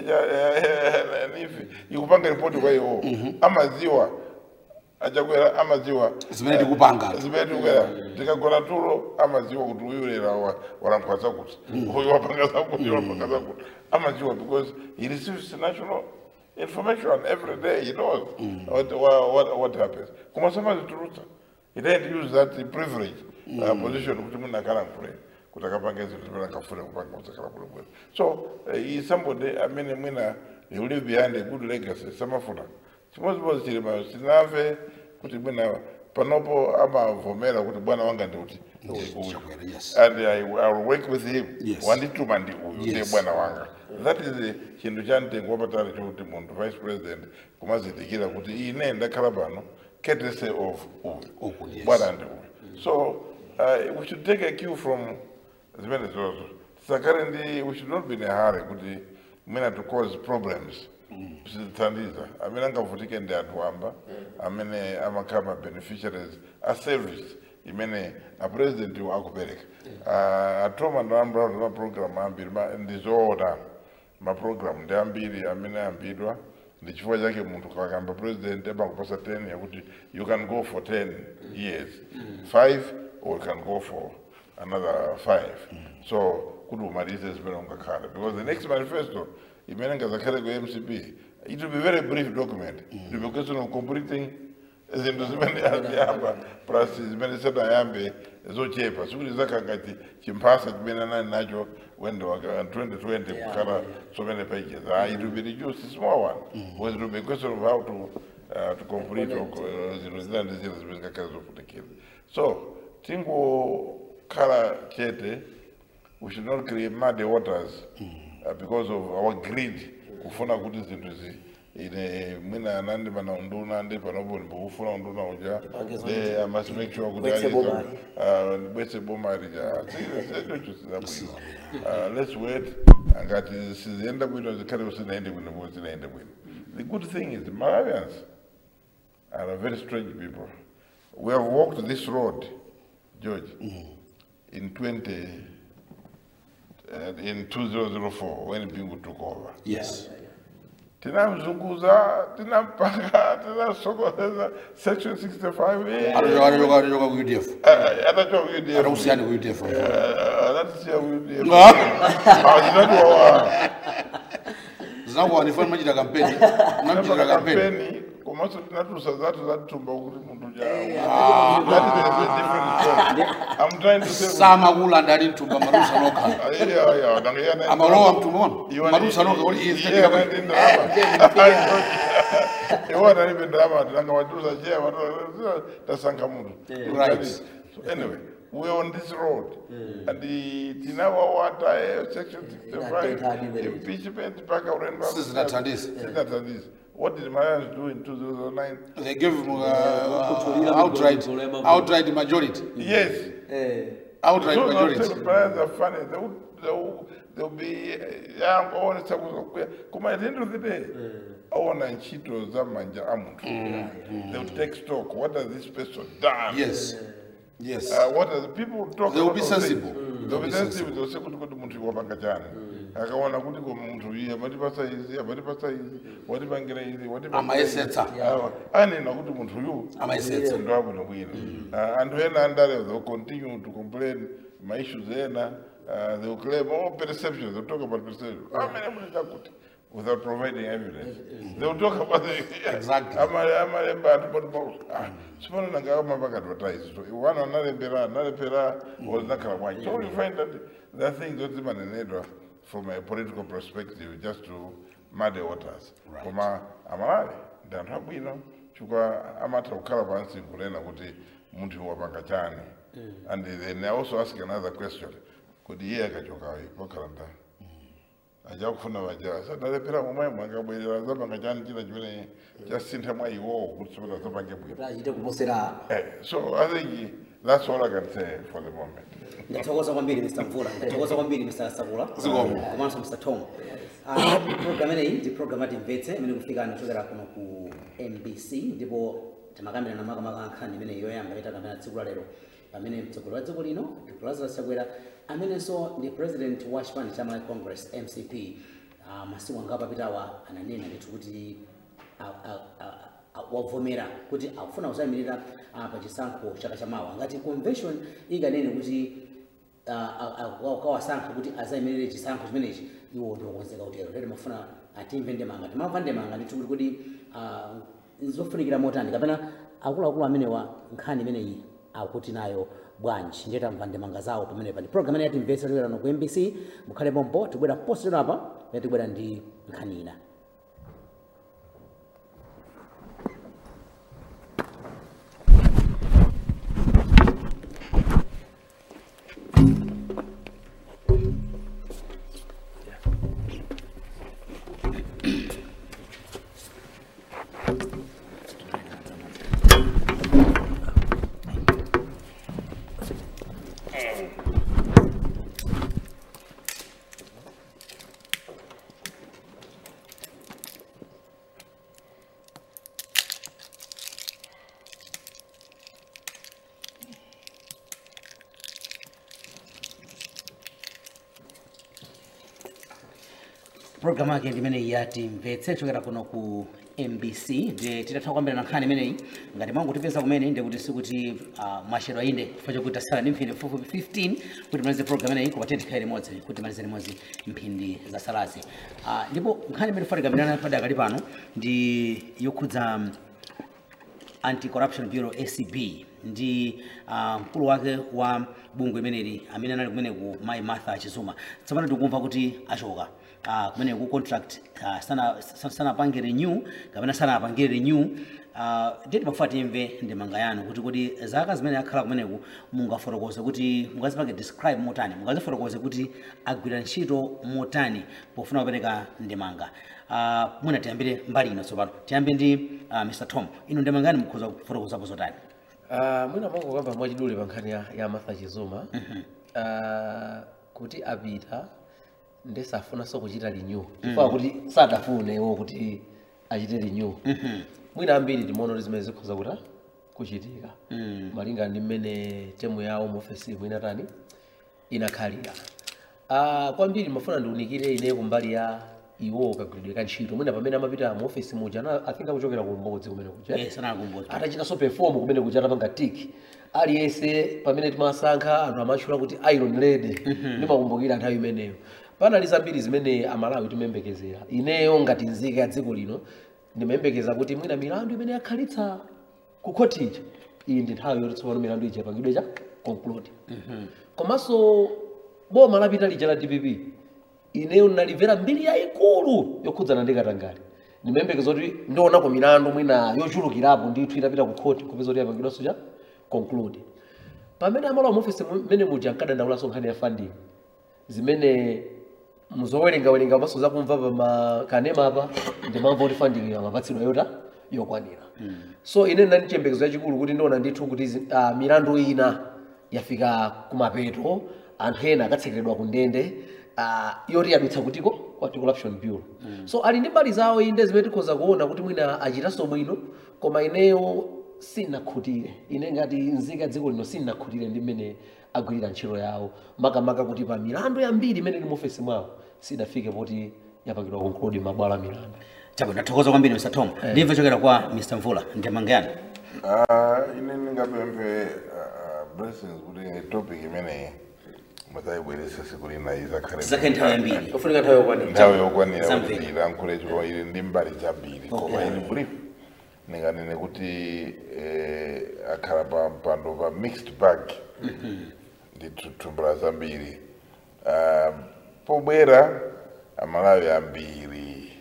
nifi ikupanga ripoti kwa iwo amaziwa achakwera amaziwa Zimene tikupanga. zimene tikukwera tikagona tulo amaziwa kuti uyu lera wa- walankhula zakuti uyu wapanga zakuti uyu wapanga zakuti amaziwa because he receives national information every day he knows what, what, what, what happens koma samazitulutsa he didn't use that privilege uh, position kuti munhu akalankhule kuti akapanga zinthu zimene akafuna kupanga kuti akalakhule bwino so uh, he is somebody amene mwina he will leave behind a good legacy samafuna chimodzimodzi chili mayo sinamve kuti mwina panopo amavomera kuti bwana wanga ndiuti uyu yes. and I, I will work with him Yes. wandituma ndi uyu ndiye Yes. bwana wanga that is the chinthu cha mtengo wapatali chokuti munthu vice president kumazindikira kuti ine ndakhala pano courtesy of uyu Uku, yes. bwana ndi uyu so uh, we should take a cue from zimene zozo tisakale ndi we should not be in a hurry kuti mwina to cause problems zithandiza amene angavutike ndi anthu amba amene amakhala ma beneficiaries a service imene a president akupereka uh, atoma ndalambula kuti maprogram ambiri ma- ndi zoona maprogram ndi ambiri amene ayambidwa ndi chifukwa chake munthu kakamba president amakupasa 10 yakuti you can go for 10 years 5 or you can go for another 5 so kuti umalize zimene ungakhale because the next manifesto imene ngazakhale ku mcp it will be very brief document it will be a question of completing zinthu zimene aziyamba plus zimene sanayambe zochepa sikuti zakangati chimphasa chimene anali nacho when waka 2020 kukhala so many pages ah, it will be reduced small one because it will be a question of how to uh, to complete or, uh, zinthu zina ndi zina zimene zikakhale zofunikira so tingokhala chete we should not create muddy waters uh, because of our greed kufuna kuti zinthu zi ine mwina anandi pana unduna ndi panopo ndikufuna unduna uja Pangizo they I must make sure kuti Bwetse aliza bomari. uh, bwetse bomari ja secho sizabwino Uh, let's wait ngati siziyenda bwino zikhale zisinaende bwino bo zinaende bwino the good thing is the Malawians are a very strange people we have walked this road George in 20 uh, in 2004 when Bingu took over yes tinamzunguza tinampaka tinasokoleza section 65 eh, atochoka atochoka atochoka ku udf eh, atachoka UDF. atakusiyani ku udf Eh, anatisiya UDF. Ah. Ah, zinatiwawa. zinakuwa nifani machita kampeni namchitira Tinapaka kampeni kampeni komanso tinatusa zatu zatitumba kuti munthu jawo that is a different story i'm trying to say samakula ndali mtumba marusa nokha Ah, yeah, yeah, nanga yana- amalowa mtumbona Iwana- marusa nokha kuti iye Yeah, zitatika man, in drama. iwona libe drama tinanga watuza chea watu tasankha munthu Right. so anyway we're on this road and the- tinawawata eh, section 65 Inatenda impeachment mpaka urendo Sizinathandisa. sizinathandisa what did Malawians do in 2009 they gave him uh, Kuthulila uh, outright migogoro ya outright majority yes Eh, outright So now majority tell Malawians are funny they will, they will, they'll be young all kuya kuma at the end of the day aona ntchito za manja a munthu they will take stock what has this person done yes yes Uh, what are the people talk They will about be those sensible. things. Mm. They will be sensible. They will say kuti kuti munthu wapanga chani. Akaona kuti ko munthu iye amatipasa izi, amatipasa izi, watipangira izi, watipangira Amayesetsa. izi. Awa. Anena kuti munthu uyu Amayesetsa. ndo abwino bwino. Uh, Anthu ena andale they will continue to complain ma issues ena uh, they will claim all perceptions. They will talk about perceptions. Amene muli chakuti without providing evidence. They will talk about the Exactly. Ama- amalemba ati bodi box sipano nanga amapaka advertise so iwana analembera analepera ozinakhala bwanji so you find that there are things that zimanenedwa from a political perspective just to muddy waters Right. koma amalawi ndi anthu abwino chifukwa amatha kukhala pansi kunena kuti munthu wapanga chani and then I also ask another question kuti iye akachokayo pakhala ndani achakufuna vaja sadalepera momwe mwangabwerera zapanga chani china chimene chasintha mwa iwowo kuti sikuti azapange bwino kuti achite kuposera Eh, so i think that's all i can say for the moment ndathokoza kwambiri mr mvula ndathokoza kwambiri mr sakula Zikomo. komanso mr tom Ah, program ineyi ndi program ati mvetse imene kufikani kuchokera kuno ku mbc ndipo timakambirana makamaka nkhani imene yoyamba itakamira tsiku la lero pamene mtsogoleri wa dziko lino dr lazarus chakwera amenenso ndi president wa chipani cha malawi congress mcp ah, masiku angapo apitawa ananena ndithu kuti a- a- a- a- wavomera kuti akufuna kusayimirira ah, pa chisankho chaka chamawa ngati convention ikanene kuti kawasankha kuti azayimirire chisankho chimenechi iwo ndiokonzeka utero lero mafuna atimve ndemanga timamva ndemanga ndithu kuti kuti ah, zofunikira motani kapena akuluakulu amenewa nkhani imeneyi akuti nayo bwanji ndiye tamva ndemanga zawo pamenepa ndi program imene yatimvetsa tiwerano ku mbc mukhale pompo tibwera positero apa pamene tibwera ndi nkhani ina programu yake ndimene yati mvetse chokera kuno ku mbc ndi titatha kwambira na nkhani imeneyi ngati mwangotipeza kumene ndi kuti sikuti uh, mwachedwa inde chifukwa chokuti tasala ndi mphindi fupifupi 15 kuti malize program imeneyi koma tikhale limodzi kuti malize limodzi mphindi zasalazi uh, ndipo nkhani imene tifatikambirana padakali pano ndi yokhudza um, anti-corruption bureau acb ndi uh, mkulu wake wa bungwe imeneli amene anali kumene ku mai martha chizuma tsopano tikumva kuti achoka uh, kumene ku contract uh, sana sanapange renew kapena sanapangire renew uh, ndeti pakufa timve ndemanga yanu kuti kuti zaka zimene akhala kumeneku mungafotokoze kuti mungazipange describe motani mungazifotokoze kuti agwira ntchito motani pofuna kupereka ndemanga uh, mwina tiyambire mbali ino tsopano tiyambe ndi uh, mr tom ino ndemanga yani mukhoza kufotokozapo zotani Ah, mwina mwangu kamba mwachidule pa nkhani ya, ya martha chizuma Ah, kuti apita ndesafunanso kuchita renew chifukwa kuti sadafunewo kuti achite renew mwina ambiri timaona kuti zimene zikhoza kuta kuchitika malinga ndi mmene temu yawo mu ofesi mwina tani inakhalira Ah, kwambiri mafuna ndiunikire ine kumbali ya iwo kagwiridwe ka ntchito mwina pamene amapita mu ofesi muja na i think akuchokera ku mbodzi kumene kuja Eh, sanakumbuzi atachitanso perform kumene kuja atapanga tiki aliyense pamene timasankha anthu amatchula kuti iron lady ndimakumbukira nthawi imeneyo panali zambiri zimene amalawi timayembekezera ineyo ngati nzika ya dziko lino ndimayembekeza kuti mwina milandu imene yakhalitsa ku khotija iyi ndi nthawi yoti tsopano milandu ija yapangidwe cha conclude komanso boma lapita lija la dpp ineyo nalimvera mbiri yayikulu yokhudzana ndi katangale ndimayembekeza kuti ndionako milandu mwina yochulukirapo ndithu itapita ku khoti kupeza kuti yapangidwanso cha conclude pamene amalowa muofisi mmene muja nkadandaulaso nkhani ya funding zimene muzowerengawerenga maso zakumva pa kanema apa ndimamva kuti funding amapatsidwa yota yokwanira so ine ndinali chiyembekezo chachikulu kuti ndiona ndithu kuti zi- ah, milandu ina yafika kumapeto anthu ena akatsekeredwa ku ndende ah, yoti yadutsa kutiko kwa corruption bureau so ali ndi mbali zawo inde zimene tikhoza kuona kuti mwina achitanso bwino koma ineyo sinakhutire ine ngati nzika dziko lino sinakhutire ndi mmene agwirira ntchito yawo makamaka kuti pa milandu yambiri imene ili mu ofesi mwawo sidafike poti yapangidwa conclude mabwalo a milandu chabo ndathokoza kwambiri mr tom ndimve chokera kwa mr mvula ndemanga yanu Ah, ine ndingapemphe ah, blessings kuti topic imeneyi muzayibweresa siku lina izakhale zake nthawi yambiri ofunika nthawi yokwanira nthawi yokwanira Zamvera. kuti ilankhule chifukwa ili ndi mbali zambiri koma ili brief ndinganene kuti eh, akhala pa mpando pa mixed bag ndi thumbula zambiri Ah, pobwera amalawi ambiri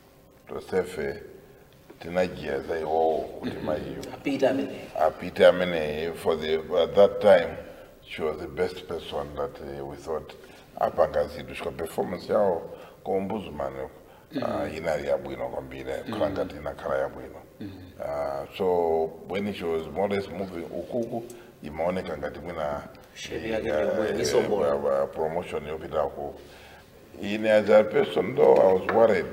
tosefe tinajiya za iwowo kuti mayiyo apita ameneyo apite amene for the at that time she was the best person that uh, we thought apanga zinthu chika performance yawo kumbuzumani uh, inali yabwino kwambiri khala ngati inakhala yabwino uh, so when she was more or less moving ukuku imaoneka ngati mwina Shape yake eh, ndiyo eh, isongola. uh, uh, promotion yopitako in as a person though I was worried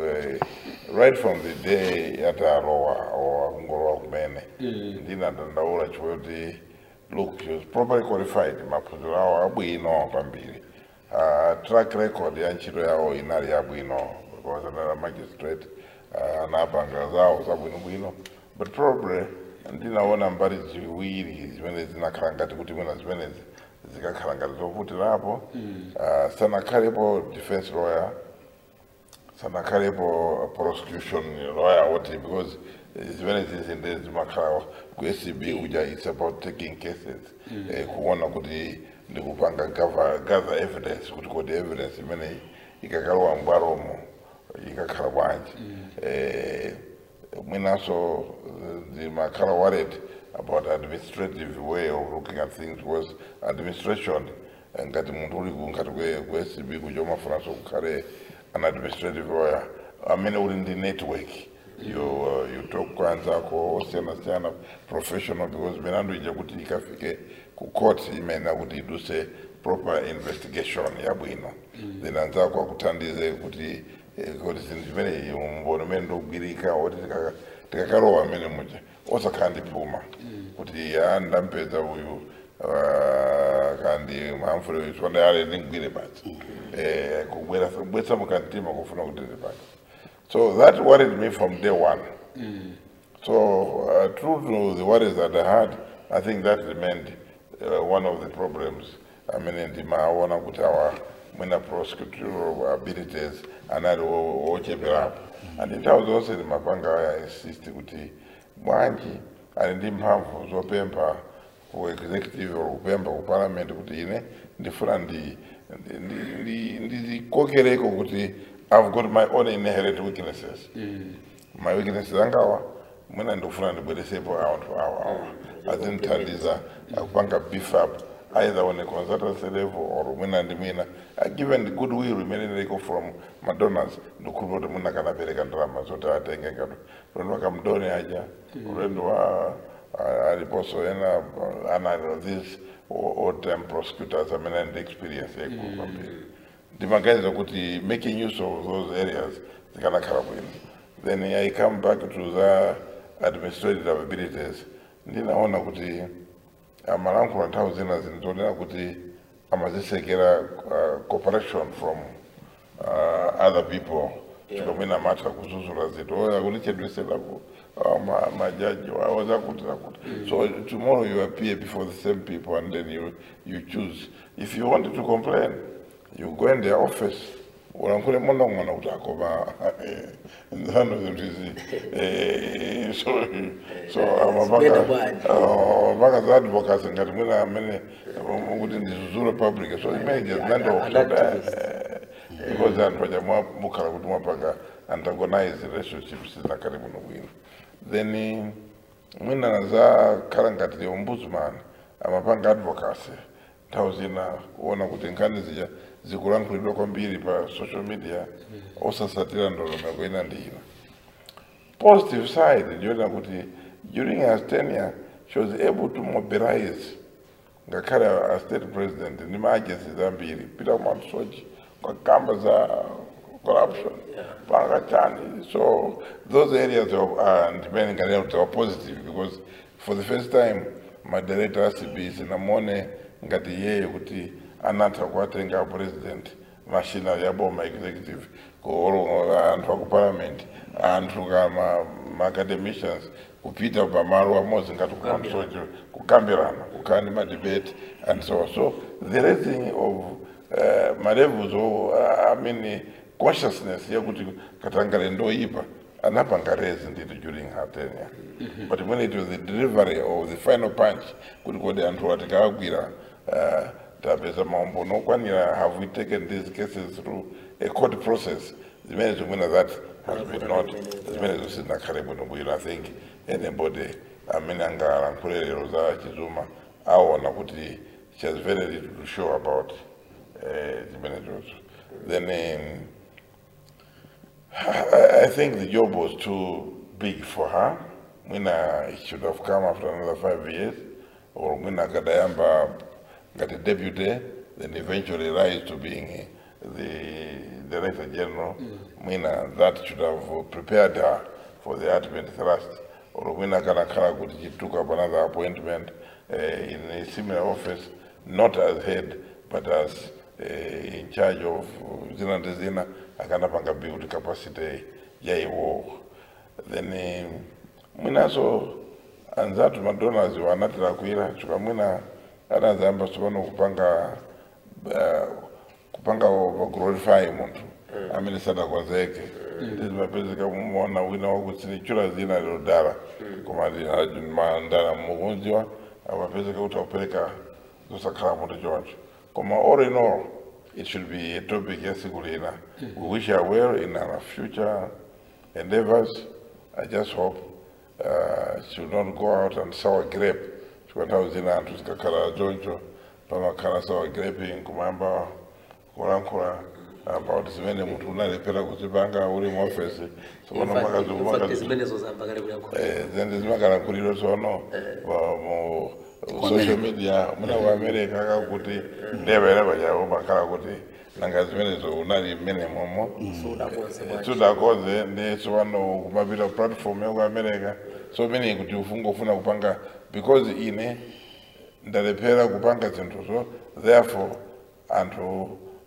uh, right from the day yatarowa or kungorowa kumene ndinadandaula chikuti look she was properly qualified maphunziro awo abwino kwambiri uh, track record ya ntchito yawo inali yabwino because anali a magistrate uh, anapanga zawo zabwinobwino but probably ndinaona mbali ziwiri zimene zinakhala ngati kuti mwina zimenezi zikakhala ngati zovutirapo uh, sanakhalepo defense lawyer sanakhalepo prosecution lawyer woti because zimene zizinde zimakhala ku SCB kuja it's about taking cases eh, kuona kuti ndikupanga gather gather evidence kuti kodi evidence imene ikakalowa mbwalomo ikakhala bwanji eh, mwinanso zimakhala worried about administrative way of looking at things because administration eh, ngati munthu uli ku- ngati kwe ku SCB kuja umafunanso kukhale an administrative lawyer amene uli ndi network you uh, you talk kwanzako osiyana-siyana professional because milandu ija kuti ikafike ku court imene kuti iduse proper investigation yabwino then anzako akuthandize kuti eh, kuti zinthu zimene umbono umene ndogwirika oti tikaka- tikakalowa amene muja osakhala ndiphuma kuti a ndampeza uyu ah, kandi mamfule sonde ale ndingwire basi eh, kubwera kubwetsa mukantima kufuna kuti ndipange so that worried me from day one So, uh, true to the worries that I had, I think that remained uh, one of the problems. I mean, in the Mawana Kutawa, when a prosecutorial abilities and I watch it up. And it was also in Mapanga, I insist kuti Mwanji, and in mphamvu zopempa ku executive or kupempa ku parliament kuti ine ndifuna ndi ndi- ndi- ndizikokereko kuti I've got my own inherent weaknesses my weaknesses angawa mwina ndikufuna ndibweresepo anthu awa awa azimthandiza akupanga beef up either on a consultancy level or mwina ndi mwina uh, given the goodwill imene iliko from madonors ndikhulupira kuti mwina kanapereka ndalama zoti atenge ngati ulendo wa kamdoni aja ulendo wa uh, aliponso ena uh, ana these old time prosecutors amene ndi experience yaikulu kwambiri ndimaganiza kuti making use of those areas zikanakhala bwino then i come back to the administrative abilities ndinaona kuti amalankhula nthawi zina zinatonera kuti amazisekera uh, cooperation from uh, other people chikomene amatha kuzuzula zinthu oya kunichedweserapo uh, ma- majaji wawo zakuti zakuti so tomorrow you appear before the same people and then you, you choose if you want to complain you go in their office ulankhule monong'ona kuti akoma nzano zinthu izi eh, so so Zikuyenda bwanji. amapaka za advocacy ngati mwina amene um, kuti ndizuzule public so imene zinando An activist. because anthu aja mwa- mukhala kuti mwapanga antagonize relationships zakati muno bwino then eh, mwina zakhala ngati the ombudsman amapanga advocacy nthawi zina kuona kuti nkhani zija zikulankhulidwa kwambiri pa social media osasatira ndondomeko ina ndi ina positive side ndiyoona kuti during her tenure she was able to mobilize ngakhale a state president ndi maagencies ambiri peter mwamsoji kwakamba za corruption panga chani so those areas of uh, ndimene nganena kuti are positive because for the first time madirector acb sinamone ngati yeye kuti anatha kuwatenga president mashina yaboma executive kuolo anthu aku parliament anthu kama maacademicians kupita pamalo amodzi ngati kukamsojo kukambirana kukhala ndi madebate and so on so the raising of uh, malevels of uh, I mean consciousness yakuti katangale ndoyipa anapanga raise nditi during her tenure but when it was the delivery of the final punch kuti kodi anthu atikawagwira uh, tapeza maumbo nokwanira have we taken these cases through a court process zimene zimwena that has been not zimene zosinakhale bwino bwino i think anybody amene angalankhule lero za chizuma aona kuti she has very little to show about eh, zimene zozo then um, I, I think the job was too big for her. Mwina it should have come after another five years, or Mwina Kadayamba got a deputy, then eventually rise to being the Director General. Mwina that should have prepared her for the ultimate thrust. Or Mwina Kanakara kuti she took up another appointment uh, in a similar office, not as head, but as uh, in charge of uh, zina ndi zina akanapanga build capacity ya iwowo then eh, mwinaso anzatu madonors wanatira kwira chika mwina anazayamba tsopano kupanga uh, kupanga vaglorify munthu amene sadakwazeke tizimapezeka muona wina wakutsinichura zina lilodala koma mandala mukunziwa amapezeka kuti akupereka zosakhala munthu choncho koma all in all it should be a topic yasiku lina we wish her well in her future endeavors i just hope uh, she will not go out and sour grape chifukwa nthawi zina anthu zikakhala choncho pamakhala sour graping kumayamba kulankhula about zimene munthu unalephera kuzipanga uli mu office tsopano makazi zimenezo zamba kale kuyankhula zende zimakalankhuliro tsono wa- mu social media muna ku america kakuti ndevera pachawo makhala kuti nanga zimenezo unali mmene momo sudakonse bwanji sudakoze ndi tsopano kumapita platform yaku america so mene kuti ufungofuna kupanga because ine ndalephera kupanga zinthuzo therefore anthu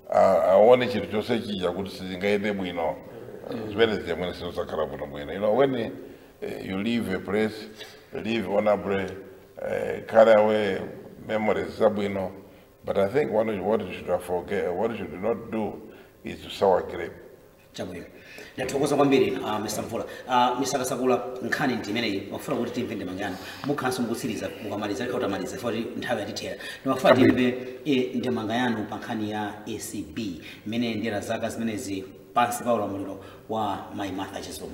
a- aone chinthu chonse chija kuti sizingaende bwino zimene zimene sinosakhala bwino bwino you know when uh, you leave a place leave honorably uh, carry away memories zabwino but i think one of what you should forget what you should not do is to sour grape chabwino ndathokoza kwambiri uh, mr mvula uh, mr kasakula nkhani ndi imeneyi mafuna kuti timve ndemanga yanu mukhalanso mukutsiriza mukamaliza likha utamaliza foti nthawi yatithera ndimafuna timve eh, ndemanga yanu pa nkhani ya acb imene ndiyera zaka zimenezi pansi pa ulamuliro wa mayi martha chizuma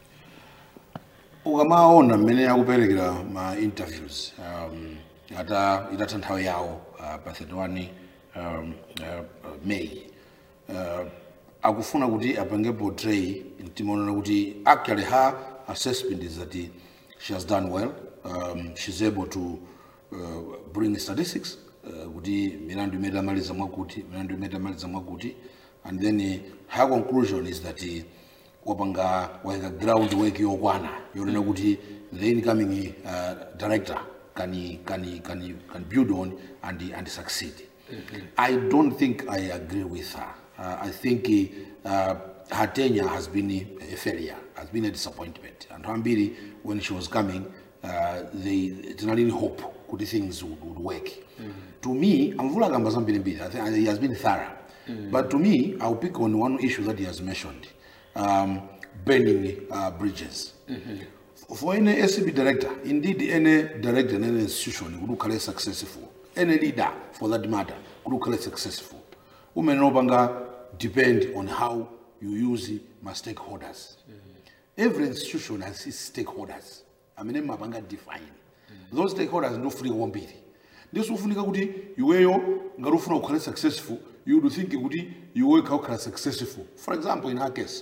ukamaona mmene akuperekera ma interviews um, ata itatha nthawi yawo uh, pa 31 um, uh, may uh, akufuna kuti apange portray timaonera kuti actually her assessment is that she has done well um, she's able to uh, bring statistics uh, kuti milandu imene tamaliza mwakuti milandu imene tamaliza mwakuti and then uh, her conclusion is that uh, wapanga waika ground work yokwana yonena kuti the incoming uh, director can, can, can, can build on and, and succeed i don't think i agree with her uh, i think uh, her tenure has been a failure has been a disappointment and ambiri when she was coming uh, they tinalini hope kuti things would, would work to me amvula kamba zambirimbiri I think he has been thorough but to me i'll pick on one issue that he has mentioned um, burning uh, bridges. For any SCB director, indeed any director in any institution could look successful. Any leader, for that matter, could look successful. Women no longer depend on how you use my stakeholders. Every institution has its stakeholders. I mean, mabanga define. Those stakeholders no free one bit. This ufunika kuti iweyo ngati ufuna kukhale successful you would think kuti iwe kakhala successful for example in her case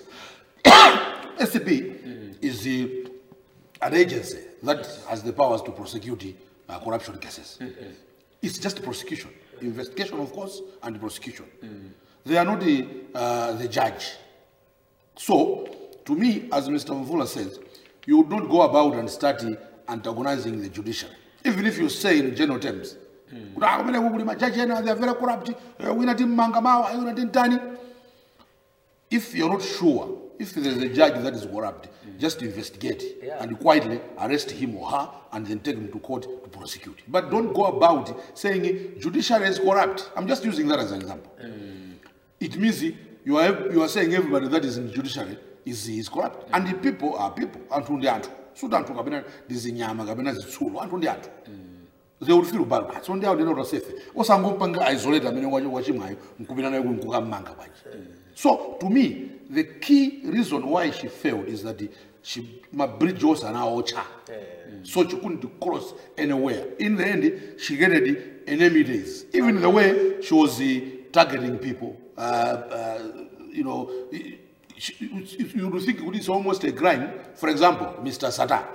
SCB is the, an agency that has the powers to prosecute uh, corruption cases. It's just prosecution, investigation, of course, and prosecution. They are not the, uh, the judge. So, to me, as Mr. Mvula says, you would not go about and start antagonizing the judiciary. Even if you say in general terms, kuti "Ah, kumene kuli majaji ena they are very corrupt, eh, wina timmanga mawa, eh, wina timtani. If you're not sure, if there's a judge that is corrupt, just investigate Yeah. and quietly arrest him or her and then take him to court to prosecute. But don't go about saying judiciary is corrupt. I'm just using that as an example. It means you are, you are saying everybody that is in judiciary is, is corrupt. And the people are people. Anthu ndi anthu. Suti anthu kapena ndizinyama kapena zitsulo. Anthu ndi anthu. They would feel bad. But so ndi anthu ndinota safe. Osangompanga isolate amene wachi- wachimwayo nkupita naye nkukamanga bwanji. So to me, the key reason why she failed is that she my bridge was an ocha. So she couldn't cross anywhere. In the end, she gained enemy days. Even the way she was uh, targeting people, uh, uh, you know, she, you would think it's almost a crime. For example, Mr. Sata.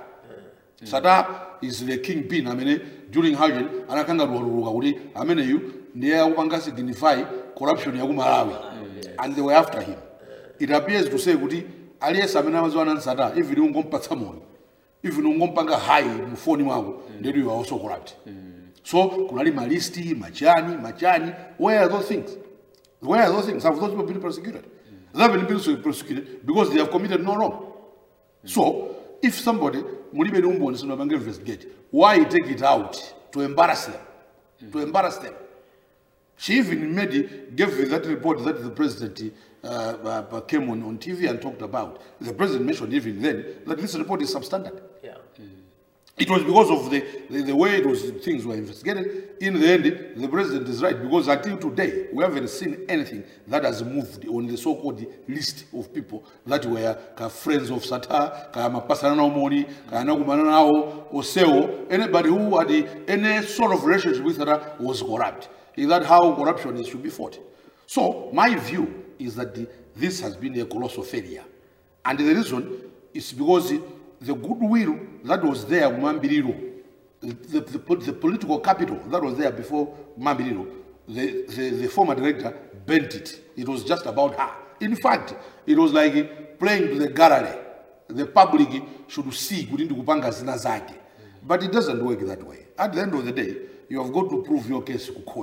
Sata is the kingpin. I mean, during Hajj, anakanga ruwaruruka kuti amene yu ndiye akupanga signify corruption ya ku Malawi. And they were after him. It appears to say kuti aliyesa amene amaziwa nani Sata, even ungompatsa moyo, even ungompanga high mufoni mwako, then you are also corrupt. So kunali malisti, machani, machani, where are those things? Where are those things? Have those people been prosecuted? They haven't been prosecuted because they have committed no wrong. So, if somebody, mulibe ni umboni sino bange investigate, why take it out to embarrass them? To embarrass them. She even made it, gave that report that the president uh, uh, came on, on TV and talked about. The president mentioned even then that this report is substandard. Yeah. It was because of the, the, the way it was, things were investigated. In the end, the president is right because until today, we haven't seen anything that has moved on the so-called list of people that were ka friends of Sata, ka mapasana na umoni, ka nakumana nao, oseo, anybody who had any sort of relationship with Sata was corrupt. Is that how corruption is should be fought? So my view is that the, this has been a colossal failure. And the reason is because the goodwill that was there, Mambiriro, the, the, the, the political capital that was there before Mambiriro, the, the, the former director bent it. It was just about her. In fact, it was like playing to the gallery. The public should see kuti ndikupanga zina zake. But it doesn't work that way. At the end of the day, you have got to prove your case to court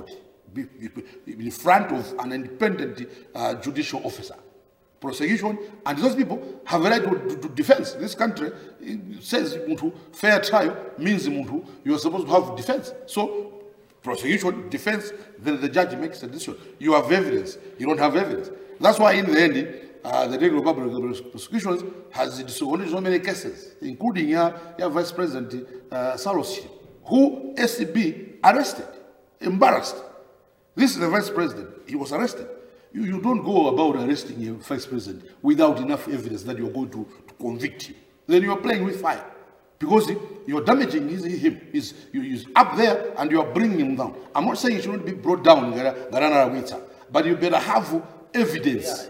be, be, in front of an independent uh, judicial officer. Prosecution and those people have a right to, to, to defense. This country it says muntu, fair trial means muntu, you are supposed to have defense. So prosecution, defense, then the judge makes a decision. You have evidence, you don't have evidence. That's why in the end, uh, the Director of Public Prosecutions has disowned so many cases, including your, your Vice President uh, Salos, who SCB arrested, embarrassed. This is the Vice President. He was arrested. You, you don't go about arresting a Vice President without enough evidence that you're going to, to convict him. Then you're playing with fire. Because you're damaging his, him. He's, you- he's up there and you're bringing him down. I'm not saying he shouldn't be brought down, Garana Rawita, but you better have evidence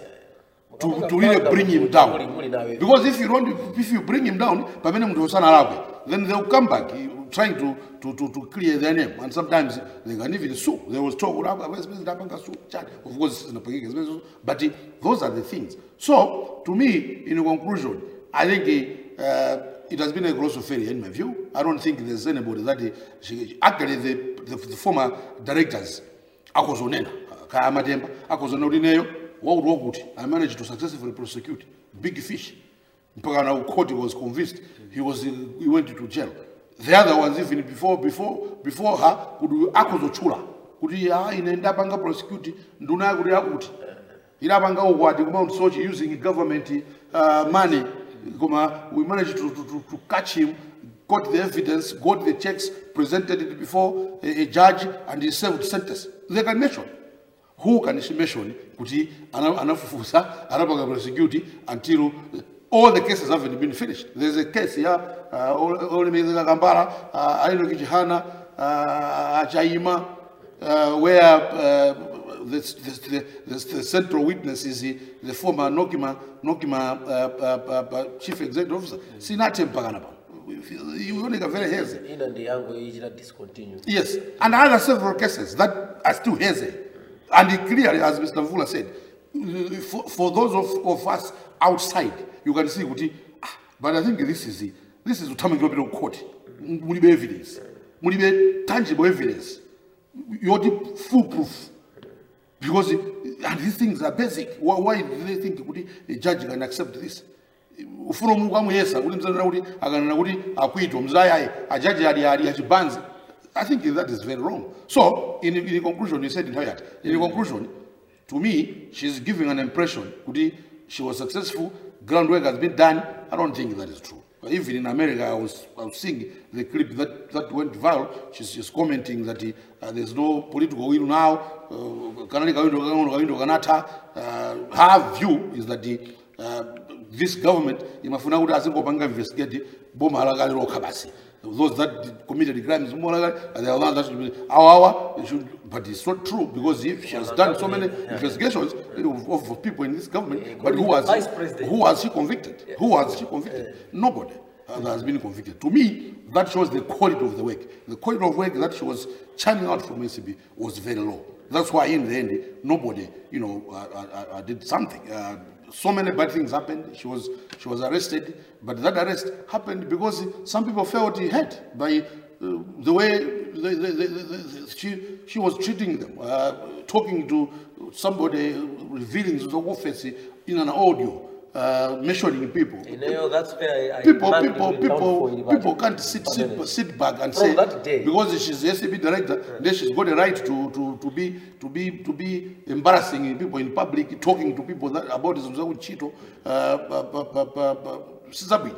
to, to really bring him down. Because if you don't, if you bring him down, pamene mtu osana lakwe, then they'll come back eh, trying to, to, to, to clear their name. And sometimes they can even sue. There was talk, "Ulapa, Vice President apanga sue, chat." of course, it's inapangika, it's very- but eh, those are the things. So, to me, in conclusion, I think uh, it has been a gross failure in my view. I don't think there's anybody that, eh, she, actually the, the, the former directors, akozonena, kaya matemba, akozonena kuti neyo, wakuti wakuti, I managed to successfully prosecute big fish. mpaka na court was convinced he was he went to jail the other ones even before before before her kuti akozotchula kuti ah ine ndapanga prosecute nduna yakuti yakuti inapanga ukwati ku Mount Sochi using government uh, money koma we managed to, to, to, to catch him got the evidence got the checks presented it before a, a judge and he served sentence they can mention who can she mention kuti ana- anafufuza anapanga prosecute until all the cases haven't been finished there's a case ya uh, olemezeka kambala uh, alino kichihana uh, achaima uh, where uh, the, the, the, the central witness is the, the former Nokima, Nokima uh, uh, uh, uh, chief executive officer sinate mpaka napa ioneka very hazy ina ndi yangu ichita discontinue Yes, and other several cases that are still hazy. And it clearly, as Mr. Vula said, for, for those of, of us outside, you can see, kuti, ah, but I think this is the, this is utamangiro bit of court. Mulibe evidence. Mulibe tangible evidence. You're foolproof. Because, it- and these things are basic. Why, why do they think kuti a judge can accept this? ufuna omuntu kwamuyesa kuti mzanena kuti akanena kuti akuitwa mzayayi ajaji ali ali achibanzi i think that is very wrong so in, in conclusion you said in Hayat, in conclusion to me she's giving an impression kuti she was successful groundwork has been done i don't think that is true even in america i was, I was seeing the clip that, that went viral she's, she's commenting that uh, there's no political will now uh, kanali kawindo kawindo kawindo kanatha uh, her view is that the, uh, this government imafuna kuti azingopanga investigate boma lakale lokha basi those that committed crimes boma lakale and the ones that should be awawa it should but it's not true because if she has done so many investigations of, of people in this government but who Including the has vice president. who has she convicted who has she convicted nobody uh, that has been convicted to me that shows the quality of the work the quality of work that she was churning out from ACB was very low that's why in the end nobody you know uh, uh, uh, did something uh, so many bad things happened. She was she was arrested, but that arrest happened because some people felt hurt by uh, the way the, the, the, the, she she was treating them, uh, talking to somebody, revealing the office in an audio, uh, mentioning people. ineyo that's where I, I People, marked people, it down for people, Ilibati. people can't sit, sit, sit back and From say that day. because she's the SAB director, then she's got a right to, to, to be to be to be embarrassing people in public, talking to people that about Zumzawu Chito, uh, bu- bu- bu- bu- Sizabi.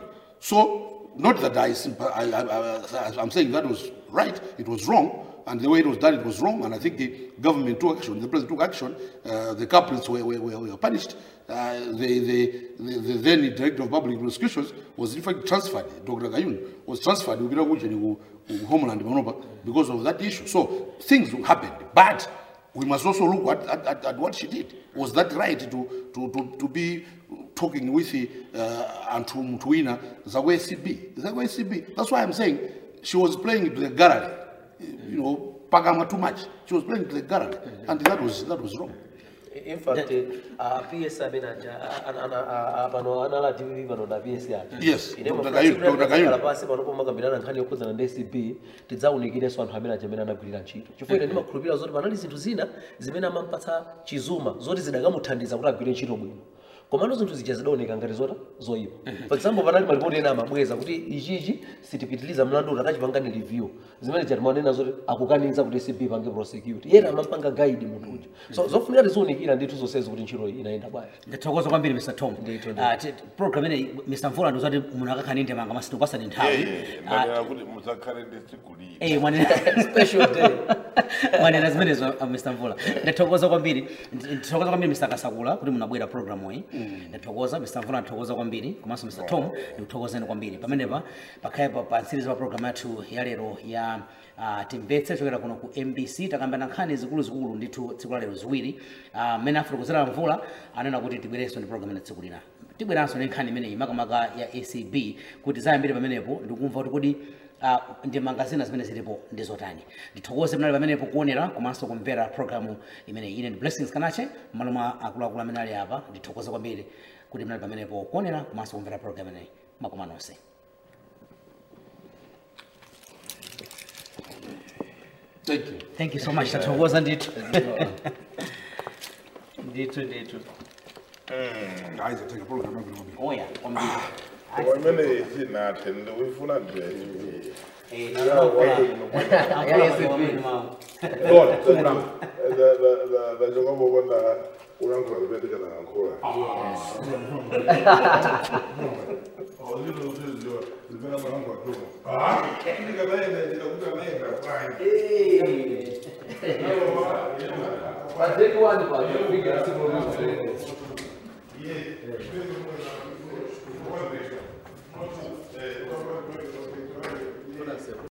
So not that I, sympa- I, I, I I'm saying that was right, it was wrong. And the way it was done, it was wrong. And I think the government took action, the president took action, uh, the culprits were, were, were, were punished. Uh, the, the, the, the then director of public prosecutions was in fact transferred, Dr. Gayun was transferred to Biraguchi, Homeland Manoba, because of that issue. So things happened. But we must also look at, at, at, at what she did. Was that right to, to, to, to be talking with the uh, Antum Tuina, Zagwe CB? Zagwe CB. That's why I'm saying she was playing to the gallery. You know, Pagama too much. She was playing to the gallery. And that was, that was wrong. in fact uh, ps amene aja ana- ana- a- a- pano anala tv pano na ps aja Yes, Ine Dr. mafuna Kayuni, tsiku lina Dr. Kayuni. tikakhala pansi pano pomakambirana nkhani yokhudzana ndi acb tidzawunikirenso anthu amene aja amene anagwirira ntchito chifukwa ine ndimakhulupirira zoti panali zinthu zina zimene amampatsa chizuma zoti zidakamuthandiza kuti agwire ntchito bwino komano zinthu zija zidaoneka ngati zota zoyipa for example panali malipoti ena amabweza kuti ichichi sitipitiliza mlandu utakachipangani review zimene chatimanena zoti akukaniza kuti acb pange prosecute yena amampanga guide munthu uja so zofunika tiziunikira ndithu zonsezi kuti ntchito iyi inayenda bwanji ndathokoza kwambiri mr tom Ndithu, Ah, ti- program ineyi mr mvula ndizati munthu akakhala ndi manga masitu pasani nthawi Ah, manena kuti musakhale ndi sigulire eh, mwanena special day mwanena zimenezo uh, mr mvula ndathokoza kwambiri Ndi- ndathokoza kwambiri mr kasakula kuti munabwera programu iyi ndathokoza mr mvula ndathokoza kwambiri komanso mr tom ndikuthokozeni kwambiri pamenepa pakhale pa pa ntsiriza pa programu yathu ya lero ya uh, timvetse chokera kuno ku mbc takambana nkhani zikuluzikulu ndithu tsiku la lero ziwiri Ah, mmene uh, afotokozera mvula anena kuti tibwerenso ndi programu ina tsiku lina tibweranso ndi nkhani imeneyi makamaka ya acb kuti zayambire pamenepo ndikumva kuti kodi uh, ndi mangazina zimene zilipo ndi zotani ndithokoze mnali pamenepo kuonera komanso kumvera programu imeneyi ine ndi blessings kanache malo mwa akuluakulu amene ali apa ndithokoze kwambiri kuti mnali pamenepo kuonera komanso kumvera programu imeneyi makoma nonse thank you thank you so much tathokoza ndithu ndithu ndithu hayi zathenga program yakho ngoba oya kwambiri wamene sinathe ndikuyifuna nje Eh, nalokola. Lord, ndachokambokonda ulankhula zipendeka nangakhula zimene amalankhula tumo ndikanaenda ndikakuti anaenda